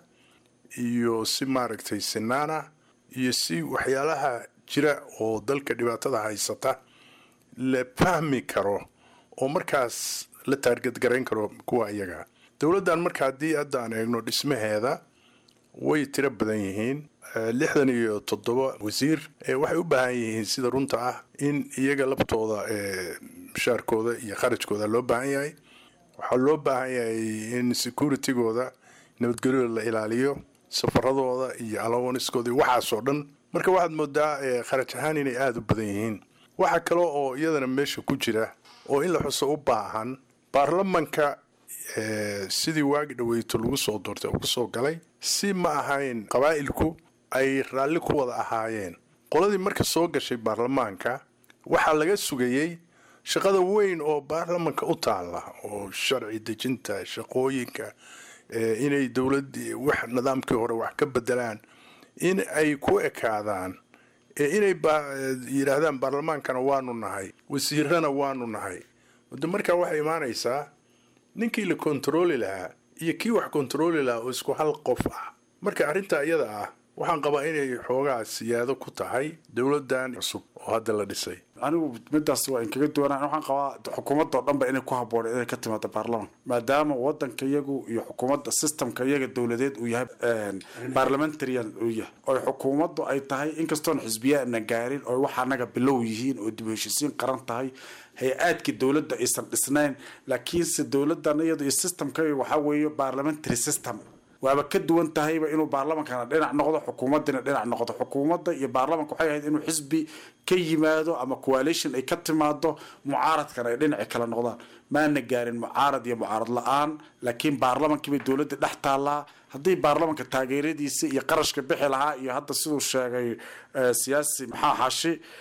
iyo si maaragtay sinaana iyo si waxyaalaha jira oo dalka dhibaatada haysata la fahmi karo oo markaas la taargadgarayn karo kuwa iyaga dowladdan marka haddii hadda aan eegno dhismaheeda way tiro badan yihiin lixdan iyo toddoba wasiir waxay u baahan yihiin sida runta ah in iyaga laftooda mushaarkooda iyo kharajkooda loo baahan yahay waxaa loo baahan yahay in securitygooda nabadgelyooda la ilaaliyo safaradooda iyo alawaniskooda iyo waxaasoo dhan marka waxaad moodaa kharaj ahaan inay aada u badan yihiin waxaa kale oo iyadana meesha ku jira oo in la xuso u baahan baarlamanka sidii waagi dhaweyto lagu soo doortay oo kusoo galay si ma ahayn qabaa'ilku ay raalli ku wada ahaayeen qoladii marka soo gashay baarlamaanka waxaa laga sugayey shaqada weyn oo baarlamanka u taalla oo sharci dejinta shaqooyinka inay dowladii wax nidaamkii hore wax ka bedelaan in ay ku ekaadaan inay yidhaahdaan baarlamaankana waanu nahay wasiirana waanu nahay de markaa waxay imaanaysaa ninkii la kontarooli lahaa iyo kii wax kontarooli lahaa oo isku hal qof ah marka arrintaa iyada ah waxaan qabaa inay xoogaa siyaado ku tahay dowladdan cusub oo hadda la dhisay anigu midaas waa inkaga duwanaa waxaan qabaa xukuumadda oo dhanba inay ku habboon inay ka timaado baarlamanka maadaama wadanka iyagu iyo xukuumadda systemka iyaga dowladeed uu yahay parliamentarian uu yahay oo xukuumaddu ay tahay inkastoon xisbiyaana gaarin oo wax anaga bilow yihiin oo dib u heshisiin qaran tahay hay-aadkii dowladda aysan dhisnayn laakiinse dowladdan iyadu iyo systemka waxaa weeye parliamentary system waaba ka duwan tahayba inuu baarlamankana dhinac noqdo xukuumadina dhinac noqdo xukuumadda iyo baarlamanka waxay ahayd inuu xisbi ka yimaado ama coalition ay ka timaado mucaaradkana ay dhinaci kala noqdaan maana gaarin mucaarad iyo mucaarad la-aan laakiin baarlamankiibay dowladda dhex taallaa haddii baarlamanka taageeradiisa iyo qarashka bixi lahaa iyo hadda siduu sheegay siyaasi maxaa xashi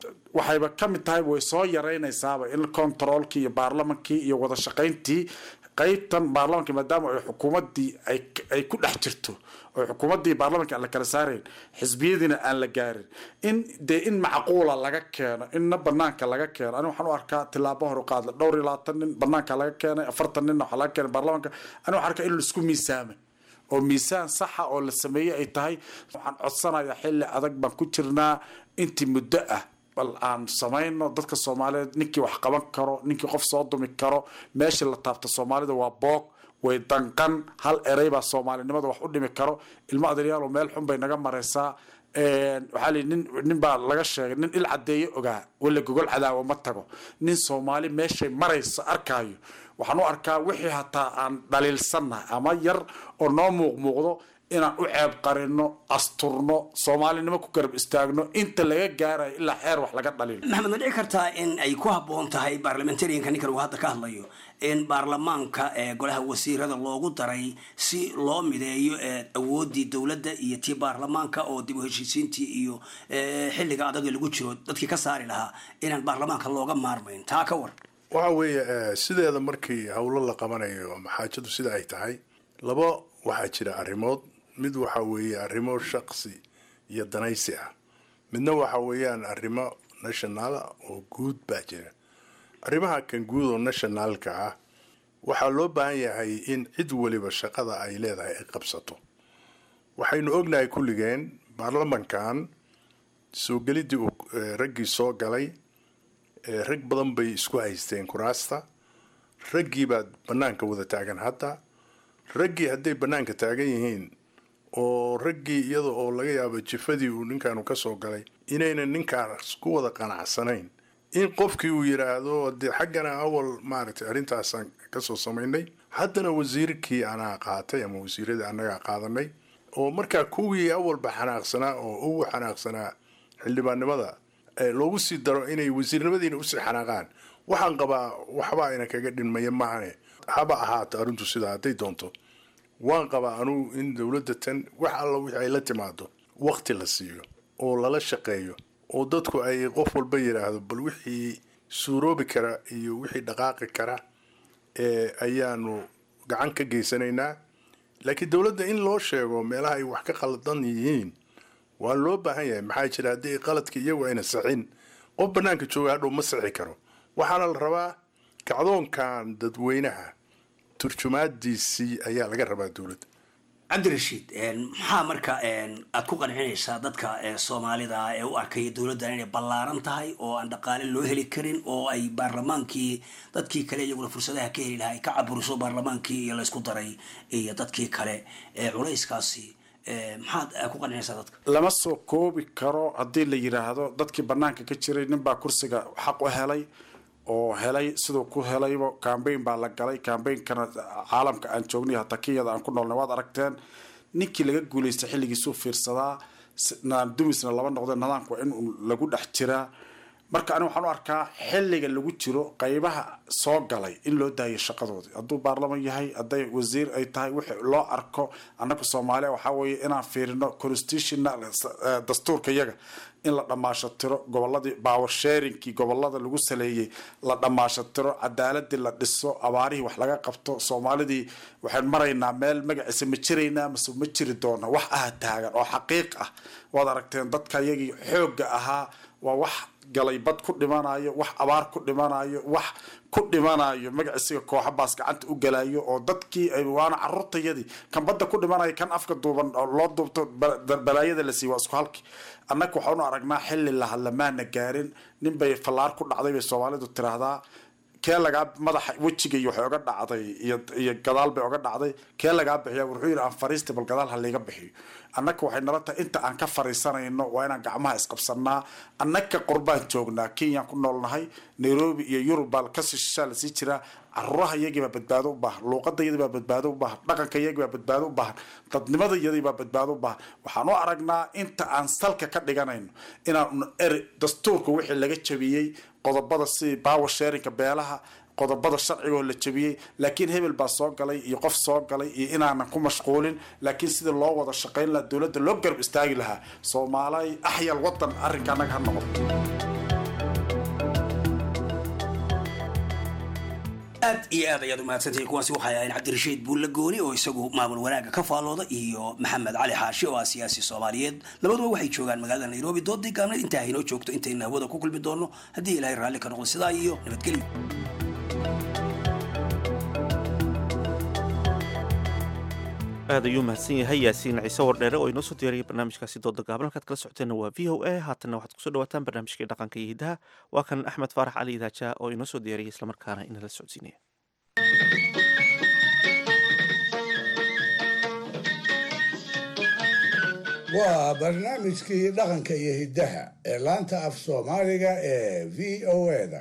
waxayba ka mid tahay way soo yaraynaysaaba in controolkii iyo baarlamankii iyo wada shaqayntii qaybtan baarlamanka maadaama ay xukuumaddii ay ku dhex jirto oo xukuumaddii baarlamanka aan la kala saarayn xisbiyadiina aan la gaarin in dee in macquula laga keeno inna banaanka laga keeno ani waxaan u arkaa tilaabo hor qaadla dhowr iyo labaatan nin banaanka laga keenay afartan ninna waxaa laga keenay baarlamanka ani waxaan arkaa in laisku miisaamay oo miisaan saxa oo la sameeyey ay tahay waxaan codsanayaa xilli adag baan ku jirnaa intii muddo ah bal aan samayno dadka soomaaliyeed ninkii wax qaban karo ninkii qof soo dumi karo meeshii la taabta soomaalida waa boog way danqan hal erey baa soomaalinimada wax u dhimi karo ilmo adeeryaal meel xun bay naga maraysaa waxaa lii nin nin baa laga sheegay nin il cadeeye ogaa wala gogol cadaawo ma tago nin soomaali meeshay maraysa arkaayo waxaan u arkaa wixii hataa aan dhaliilsannahay ama yar oo noo muuqmuuqdo inaan u ceeb qarino asturno soomaalinimo ku garab istaagno inta laga gaarayo ilaa xeer wax laga dhaliilo maxamed ma dhici kartaa in ay ku habboon tahay baarlamentarianka ninkan uu hadda ka hadlayo in baarlamaanka ee golaha wasiirada loogu daray si loo mideeyo awooddii dowladda iyo tii baarlamaanka oo dib u heshiisiintii iyo xilliga adaga lagu jiro dadkii ka saari lahaa inaan baarlamaanka looga maarmayn taa ka war waxa weeye sideeda markii howlo la qabanayo ama xaajadu sida ay tahay laba waxaa jira arrimood mid waxa weeye arrimo shaqsi iyo danaysi ah midna waxa weeyaan arrimo nationala oo guud baa jira arrimaha kan guud oo nationalka ah waxaa loo baahan yahay in cid weliba shaqada ay leedahay ay qabsato waxaynu ognahay kulligeen baarlamankan soo gelidii uu raggii soo galay rag badan bay isku haysteen kuraasta raggii baa bannaanka wada taagan hadda raggii hadday bannaanka taagan yihiin oo raggii iyada oo laga yaabo jifadii uu ninkaanu ka soo galay inaynan ninkaas ku wada qanacsanayn in qofkii uu yidhaahdo dee xaggana awal maaragtay arrintaasaan kasoo samaynay haddana wasiirkii anaa qaatay ama wasiiradii annagaa qaadanay oo markaa kuwii awalba xanaaqsanaa oo ugu xanaaqsanaa xildhibaannimada loogu sii daro inay wasiirnimadiina usii xanaaqaan waxaan qabaa waxba ayna kaga dhinmaya maahane haba ahaato arrintu sidaa hadday doonto waan qabaa anugu in dowladda tan wax alla wixii ay la timaado wakti la siiyo oo lala shaqeeyo oo dadku ay qof walba yidhaahdo bal wixii suuroobi kara iyo wixii dhaqaaqi kara ee ayaanu gacan ka geysanaynaa laakiin dowladda in loo sheego meelaha ay wax ka qaldan yihiin waa loo baahan yahay maxaa jira haddii qaladka iyagu ayna sixin qof bannaanka jooga hadhow ma sixi karo waxaana la rabaa kacdoonkan dadweynaha turjumaadiisii ayaa laga rabaa dowladda cabdirashiid maxaa marka aad ku qancinaysaa dadka soomaalida ee u arkaya dowladdan inay ballaaran tahay oo aan dhaqaale loo heli karin oo ay baarlamaankii dadkii kale iyaguna fursadaha ka heli lahaa ay ka caburiso baarlamaankii iyo laysku daray iyo dadkii kale culayskaasi maxaad ku qancinaysaa dadka lama soo koobi karo haddii la yidhaahdo dadkii bannaanka ka jiray ninbaa kursiga xaq u helay oo helay siduu ku helayba cambayn baa la galay cambainkana caalamka aan joognay hataa kenyada aan ku noolnay waad aragteen ninkii laga guulaystay xilligiisuu fiirsadaa nadaam dumisna laba noqdeen nidaamka waa in lagu dhex jiraa marka ani waxaan u arkaa xilliga lagu jiro qaybaha soo galay in loo daayo shaqadoodii hadduu baarlaman yahay hadday wasiir ay tahay wixii loo arko annaga soomaaliya waxaa weeye inaan fiirino constitutional dastuurka yaga in la dhammaashatiro goboladii power sharingkii gobolada lagu saleeyey la dhammaashatiro cadaaladii la dhiso abaarihii wax laga qabto soomaalidii waxaan maraynaa meel magaciisa ma jiraynaa mase ma jiri doona wax ah taagan oo xaqiiq ah waad aragteen dadka iyagii xoogga ahaa waa wax galay bad ku dhimanayo wax abaar ku dhimanayo wax ku dhimanayo magaciisiga kooxa baas gacanta u galayo oo dadkii waana caruurtayadii kan badda ku dhimanayo kan afka duuban oo loo duubto balaayada la siiy waa isku halki annaga waxaanu aragnaa xilli lahadlamaana gaarin nin bay fallaar ku dhacday bay soomaalidu tiraahdaa kee lagaa madaxa wejiga iyo waxay oga dhacday iyo gadaal bay oga dhacday kee lagaa bixiya wuxuu yidhi aan fariista bal gadaal ha layga bixiyo annaga waxay nala tahay inta aan ka fariisanayno waa inaan gacmaha isqabsanaa annaga qurbaan joognaa kenyaan ku noolnahay nairobi iyo yurub baa kasii shishaa lasii jiraa caruuraha iyagii baa badbaado u baahan luuqada iyadii baa badbaado u baahan dhaqanka iyagii baa badbaado u baahan dadnimada iyadii baa badbaado u baahan waxaan u aragnaa inta aan salka ka dhiganayno inaan eri dastuurka wixii laga jabiyey qodobada sidii power sharinka beelaha qodobada sharciga oo la jabiyey laakiin hebel baa soo galay iyo qof soo galay iyo inaanan ku mashquulin laakiin sidii loo wada shaqayn lahaa dowladda loo garab istaagi lahaa soomaalay axyal wadan arrinka annaga ha noqoto aad iyo aad ayaad umahadsantahay kuwaasi waxay ahayn cabdirashiid buulle gooni oo isagu maamul wanaagga ka faallooda iyo maxamed cali xaashi oo ah siyaasi soomaaliyeed labaduba waxay joogaan magaalada nairobi doodii gaabneed intaa haynoo joogto intayna hawada ku kulmi doono haddii ilaahay raalli ka noqdo sidaa iyo nabadgelyo aad ayuu mahadsan yahay yaasiin ciise wardheere oo inoo soo diyaariyay barnaamijkaasi dooda gaaban halkaad kala socoteenna waa v o a haatanna waxaad kusoo dhawaataan barnaamijkii dhaqanka iyo hiddaha waa kan axmed faarax cali idaaja oo inoo soo diyaariyay islamarkaana inala socodsiinaya waa barnaamijkii dhaqanka iyo hiddaha ee laanta af soomaaliga ee v o da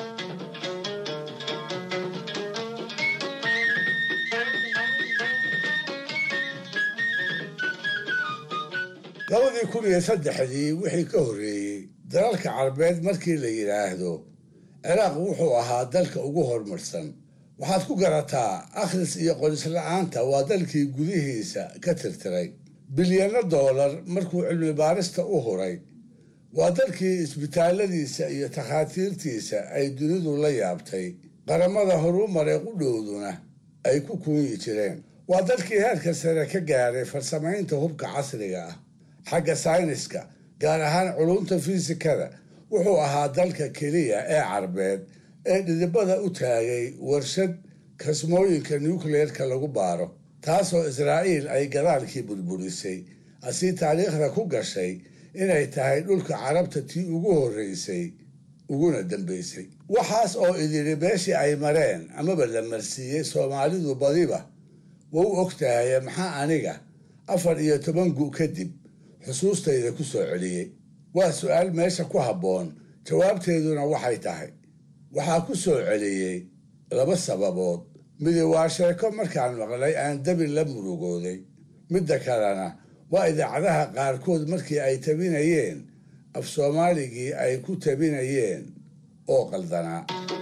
labadii kun iyo saddexdii wixii ka horreeyey dalalka carbeed markii la yidhaahdo ciraaq wuxuu ahaa dalka ugu horumarsan waxaad ku garataa akhris iyo qorisla'aanta waa dalkii gudihiisa ka tirtiray bilyano doolar markuu cilmi baarista u huray waa dalkii isbitaalladiisa iyo takhaatiirtiisa ay dunidu la yaabtay qaramada horumaree qudhowduna ay ku kuunyi jireen waa dalkii heerka sare ka gaaray farsamaynta hubka casriga ah xagga sayniska gaar ahaan culumta fiisikada wuxuu ahaa dalka keliya ee carbeed ee dhidibada u taagay warshad kasmooyinka nucleerka lagu baaro taasoo israa'iil ay gadaalkii burburisay asii taariikhda ku gashay inay tahay dhulka carabta tii ugu horreysay uguna dambaysay waxaas oo idiri meeshii ay mareen amaba la marsiiyey soomaalidu badiba wau og tahaye maxaa aniga afar iyo toban gu kadib xusuustayda ku soo celiyey waa su-aal meesha ku habboon jawaabteeduna waxay tahay waxaa ku soo celiyey laba sababood midi waa sheeko markaan maqlay aan dabin la murugooday midda kalena waa idaacadaha qaarkood markii ay tabinayeen af soomaaligii ay ku tabinayeen oo qaldanaa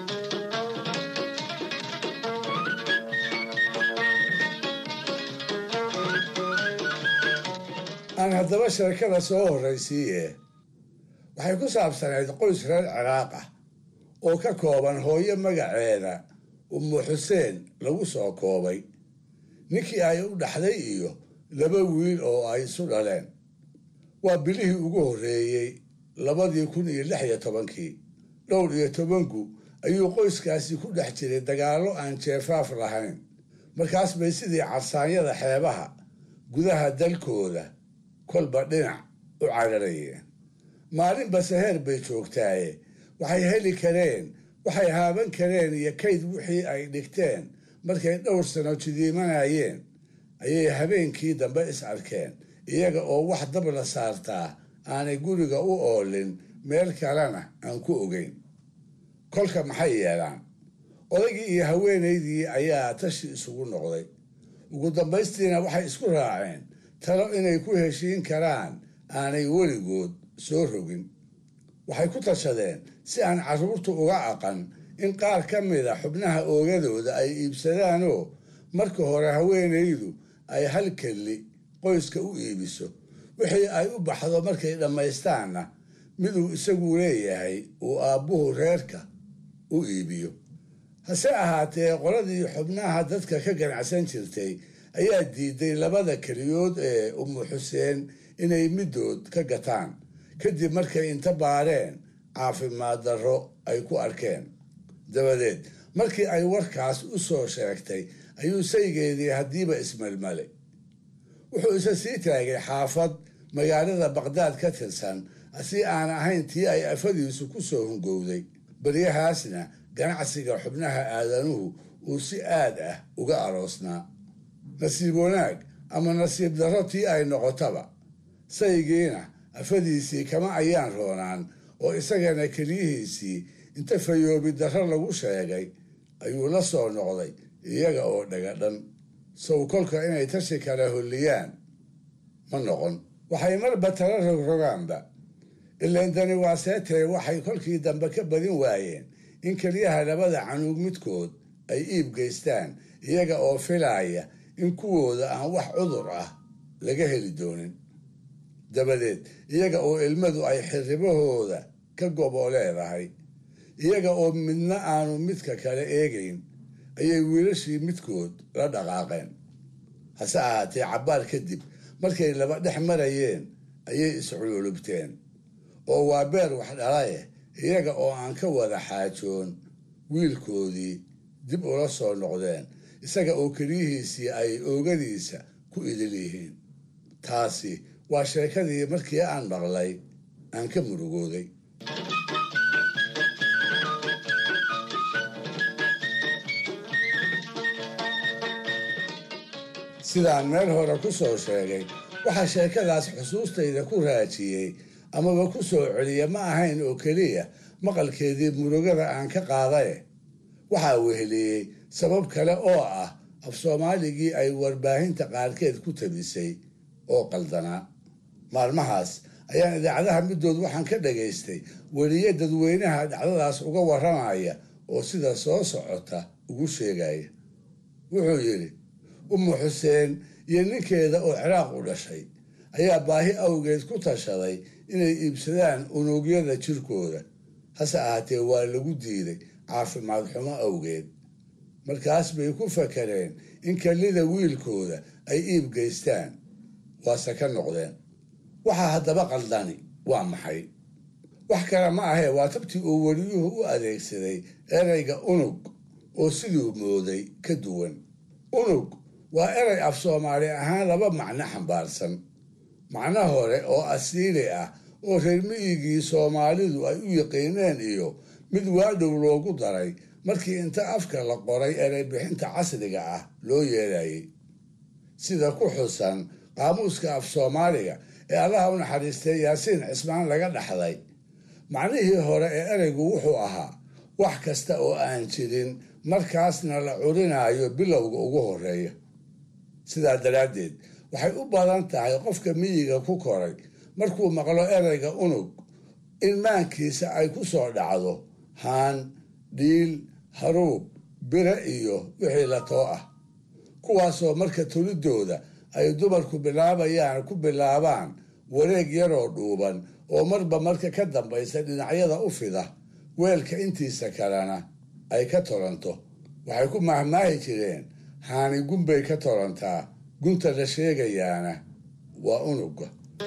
aan haddaba sheekada soo horraysiiye waxay ku saabsanayd qoys reer ciraaq ah oo ka kooban hooyo magaceeda umu xuseen lagu soo koobay ninkii ay u dhaxday iyo laba wiil oo ay isu dhaleen waa bilihii ugu horreeyey labadii kun iyo lix iyo tobankii dhowr iyo tobanku ayuu qoyskaasi ku dhex jiray dagaallo aan jeefaaf lahayn markaas bay sidii carsaanyada xeebaha gudaha dalkooda kolba dhinac u cararayeen maalinba saheer bay joogtaaye waxay heli kareen waxay haaban kareen iyo kayd wixii ay dhigteen markay dhowr sano jidiimanayeen ayay habeenkii dambe is arkeen iyaga oo wax dab la saartaa aanay guriga u oolin meel kalena aan ku ogeyn kolka maxay yeelaan odaygii iyo haweenaydii ayaa tashi isugu noqday ugu dambaystiina waxay isku raaceen talo inay ku heshiin karaan aanay weligood soo rogin waxay ku tashadeen si aan carruurtu uga aqan in qaar ka mida xubnaha oogadooda ay iibsadaanoo marka hore haweenaydu ay hal kelli qoyska u iibiso wixii ay u baxdo markay dhammaystaanna miduu isagu leeyahay uu aabbuhu reerka u iibiyo hase ahaatee qoladii xubnaha dadka ka ganacsan jirtay ayaa diiday labada keliyood ee umu xuseen inay middood ka gataan kadib markay inta baareen caafimaad darro ay ku arkeen dabadeed markii ay warkaas u soo sheegtay ayuu saygeedii haddiiba ismelmalay wuxuu isa sii taagay xaafad magaalada baqdaad ka tirsan si aan ahayn tii ay afadiisu ku soo hungowday baryahaasna ganacsiga xubnaha aadanuhu uu si aad ah uga aroosnaa nasiib wanaag ama nasiib darro tii ay noqotaba saygiina afadiisii kama ayaan roonaan oo isagana keliyihiisii inta fayoobi darro lagu sheegay ayuu la soo noqday iyaga oo dhagadhan sow kolka inay tashi kala holliyaan ma noqon waxay marba tala rogrogaanba ilayndani waa seetee waxay kolkii dambe ka badin waayeen in keliyaha labada canuug midkood ay iib geystaan iyaga oo filaaya in kuwooda aan wax cudur ah laga heli doonin dabadeed iyaga oo ilmadu ay xirribahooda ka gobo leedahay iyaga oo midna aanu midka kale eegayn ayay wiilashii midkood la dhaqaaqeen hase ahaatee cabbaar kadib markay laba dhex marayeen ayay iscululubteen oo waa beer wax dhalaye iyaga oo aan ka wada xaajoon wiilkoodii dib ula soo noqdeen isaga oo keliyihiisii ay oogadiisa ku idil yihiin taasi waa sheekadii markii aan maqlay aan ka murugooday sidaan meel hore ku soo sheegay waxaa sheekadaas xusuustayda ku raajiyey amaba ku soo celiya ma ahayn oo keliya maqalkeedii murugada aan ka qaadaye waxaa weheliyey sabab kale oo ah af soomaaligii ay warbaahinta qaarkeed ku tabisay oo qaldanaa maalmahaas ayaan idaacadaha middood waxaan ka dhagaystay weliye dadweynaha dhacdadaas uga warramaya oo sida soo socota ugu sheegaya wuxuu yidhi umu xuseen iyo ninkeeda oo ciraaq u dhashay ayaa baahi awgeed ku tashaday inay iibsadaan unugyada jirkooda hase ahaatee waa lagu diiday caafimaad xumo awgeed markaas bay ku fakareen in kallida wiilkooda ay iib geystaan waase ka noqdeen waxaa haddaba qaldani waa maxay wax kale ma ahee waa tabtii uu weliyuhu u adeegsaday erayga unug oo siduu mooday ka duwan unug waa eray af soomaali ahaan laba macno xambaarsan macno hore oo asiili ah oo reer miyigii soomaalidu ay u yaqiineen iyo mid waadhow loogu daray markii inta afka la qoray eray bixinta casriga ah loo yeelayay sida ku xusan qaamuuska af soomaaliga ee allaha u naxariistay yaasiin cismaan laga dhaxday macnihii hore ee ereygu wuxuu ahaa wax kasta oo aan jirin markaasna la curinaayo bilowga ugu horeeya sidaa daraaddeed waxay u badan tahay qofka miyiga ku koray markuu maqlo ereyga unug in maankiisa ay ku soo dhacdo haan dhiil haruub bire iyo wixii la too ah kuwaasoo marka tulidooda ay dumarku bilaabayaan ku bilaabaan wareeg yaroo dhuuban oo marba marka ka dambaysa dhinacyada u fida weelka intiisa kalena ay ka tolanto waxay ku mahmaahi jireen haani gunbay ka tolantaa gunta la sheegayaana waa unuga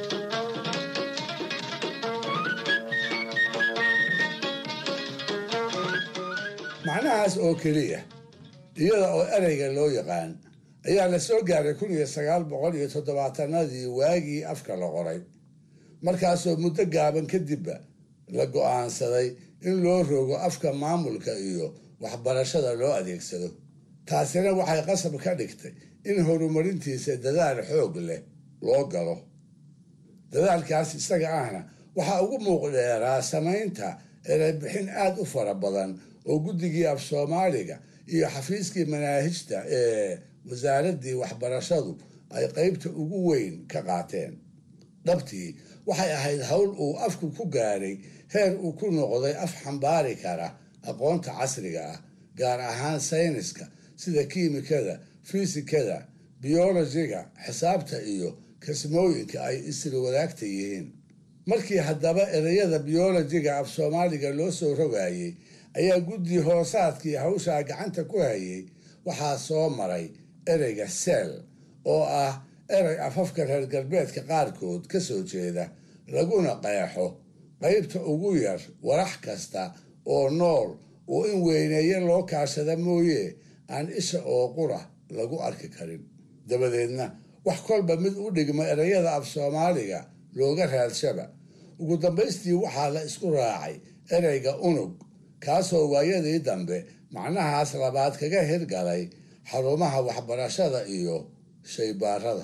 macnahaas oo keliya iyada oo ereyga loo yaqaan ayaa la soo gaaray kun iyo sagaal boqol iyo toddobaatanadii waagii afka la qoray markaasoo muddo gaaban kadibba la go'aansaday in loo rogo afka maamulka iyo waxbarashada loo adeegsado taasina waxay qasab ka dhigtay in horumarintiisa dadaal xoog leh loo galo dadaalkaas isaga ahna waxaa ugu muuqdheeraa samaynta ereybixin aad u fara badan oo guddigii af soomaaliga iyo xafiiskii manaahijta ee wasaaraddii waxbarashadu ay qaybta ugu weyn ka qaateen dhabtii waxay ahayd howl uu afku ku gaaray heer uu ku noqday af xambaari kara aqoonta casriga ah gaar ahaan sayniska sida kiimikada fisikada biyolojiga xisaabta iyo kasmooyinka ay isla wadaagta yihiin markii haddaba ereyada biyolojiga af soomaaliga loo soo rogayey ayaa guddi hoosaadkii hawshaa gacanta ku hayay waxaa soo maray ereyga seel oo ah erey afafka reer galbeedka qaarkood ka soo jeeda laguna qeexo qaybta ugu yar warax kasta oo nool oo in weyneeye loo kaashada mooye aan isha oo qura lagu arki karin dabadeedna wax kolba mid u dhigma ereyada af soomaaliga looga raadshaba ugu dambaystii waxaa la isku raacay ereyga unug kaasoo waayadii dambe macnahaas labaad kaga hirgalay xarumaha waxbarashada iyo shaybaarada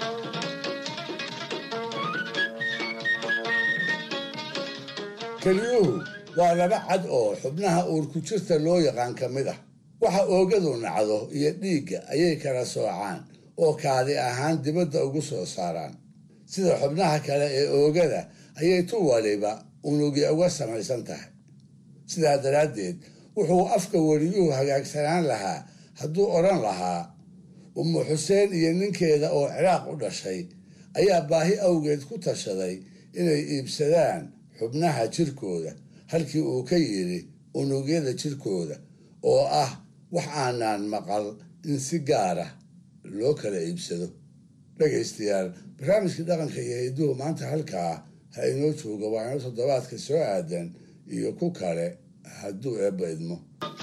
keliyuhu waa laba cad oo xubnaha uurku jirta loo yaqaan ka mid ah waxa oogadu nacdo iyo dhiigga ayay kala soocaan oo kaadi ahaan dibadda ugu soo saaraan sida xubnaha kale ee oogada ayay tu waliba unugya uga samaysan tahay sidaa daraaddeed wuxuu afka weliyuhu hagaagsanaan lahaa hadduu odhan lahaa umu xuseen iyo ninkeeda oo ciraaq u dhashay ayaa baahi awgeed ku tashaday inay iibsadaan xubnaha jirkooda halkii uu ka yidhi unugyada jirkooda oo ah wax aanaan maqal in si gaara loo kala iibsado dhegaystayaal barnaamijkii dhaqanka iyo hidduhu maanta halkaa ha inoo jooga waa inoo toddobaadka soo aadan iyo ku kale hadduu eebba idmo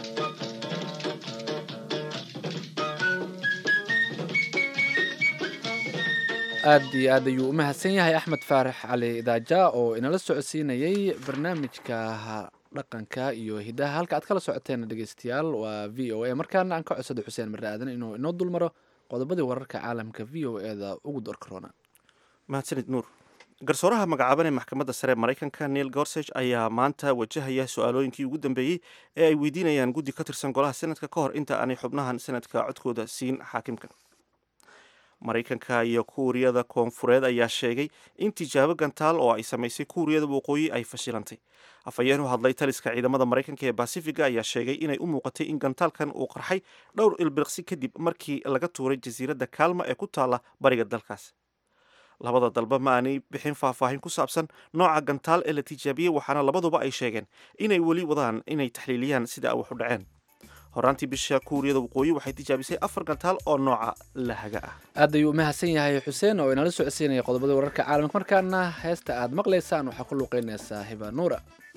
aad iyo aad ayuu u mahadsan yahay axmed faarax cali idaaja oo inala socodsiinayay barnaamijka dhaqanka iyo hidaha halka aad kala socoteen dhegeystayaal waa v o a markaana aan ka codsada xuseen marre aadan inuu inoo dulmaro qodobadii wararka caalamka v o e da ugu door corona mahadsanid nuur garsooraha magacaaban ee maxkamadda sare maraykanka neil gorsage ayaa maanta wajahaya su-aalooyinkii ugu dambeeyey ee ay weydiinayaan guddi ka tirsan golaha senadka ka hor inta aanay xubnahan senadka codkooda siin xaakimka maraykanka iyo kuuriyada koonfureed ayaa sheegay in tijaabo gantaal oo ay samaysay kuuriyada waqooyi ay fashilantay afhayeen u hadlay taliska ciidamada maraykanka ee basifiga ayaa sheegay inay u muuqatay in gantaalkan uu qarxay dhowr ilbiriqsi kadib markii laga tuuray jasiiradda kaalma ee ku taalla bariga dalkaas labada dalba ma aanay bixin faahfaahin ku saabsan nooca gantaal ee la tijaabiyey waxaana labaduba ay sheegeen inay weli wadaan inay taxliiliyaan sida wax u dhaceen horaantii bisha kuuriyada waqooyi waxay tijaabisay afar gantaal oo nooca lahaga ah aad ayuu u mahadsan yahay xuseen oo inala socodsiinaya qodobada wararka caalamka markaana heesta aad maqlaysaan waxaa ku luuqeynaysaa hiba nuura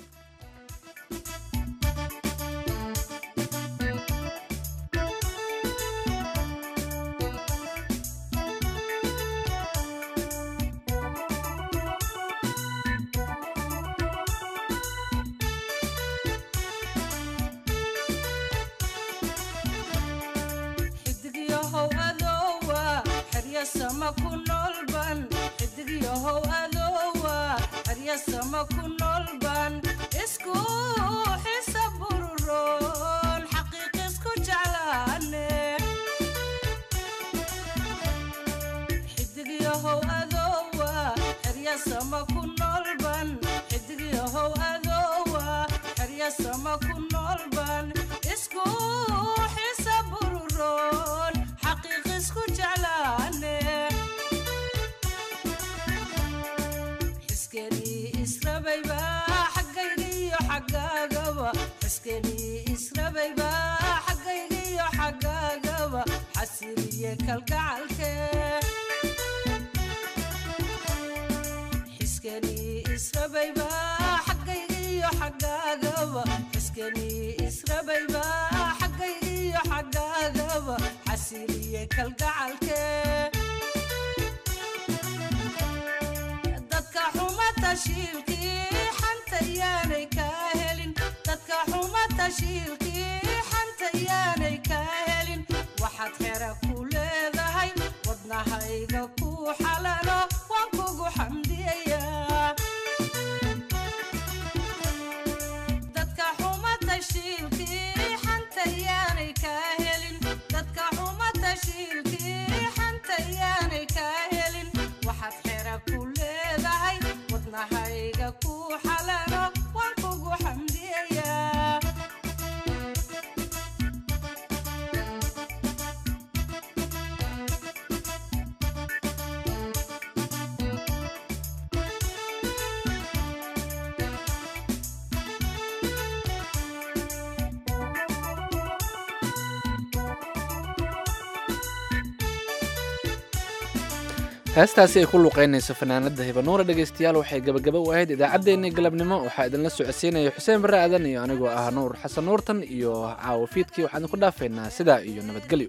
heestaasi ay ku luuqeynayso fanaanada hibanuura dhegaystayaal waxay gabagaba u ahayd idaacaddeenii galabnimo waxaa idinla socodsiinaya xuseen barre aadan iyo anigoo ah nuur xasan nuurtan iyo caawo fiidkii waxaan idinku dhaafaynaa sidaa iyo nabadgelyo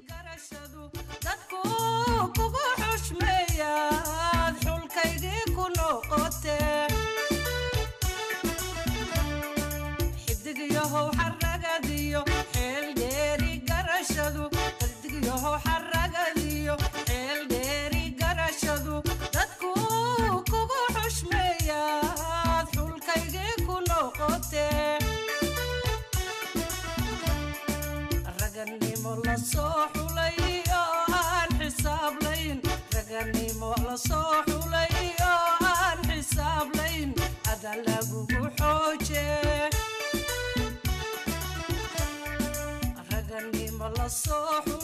raganimo la soo xulay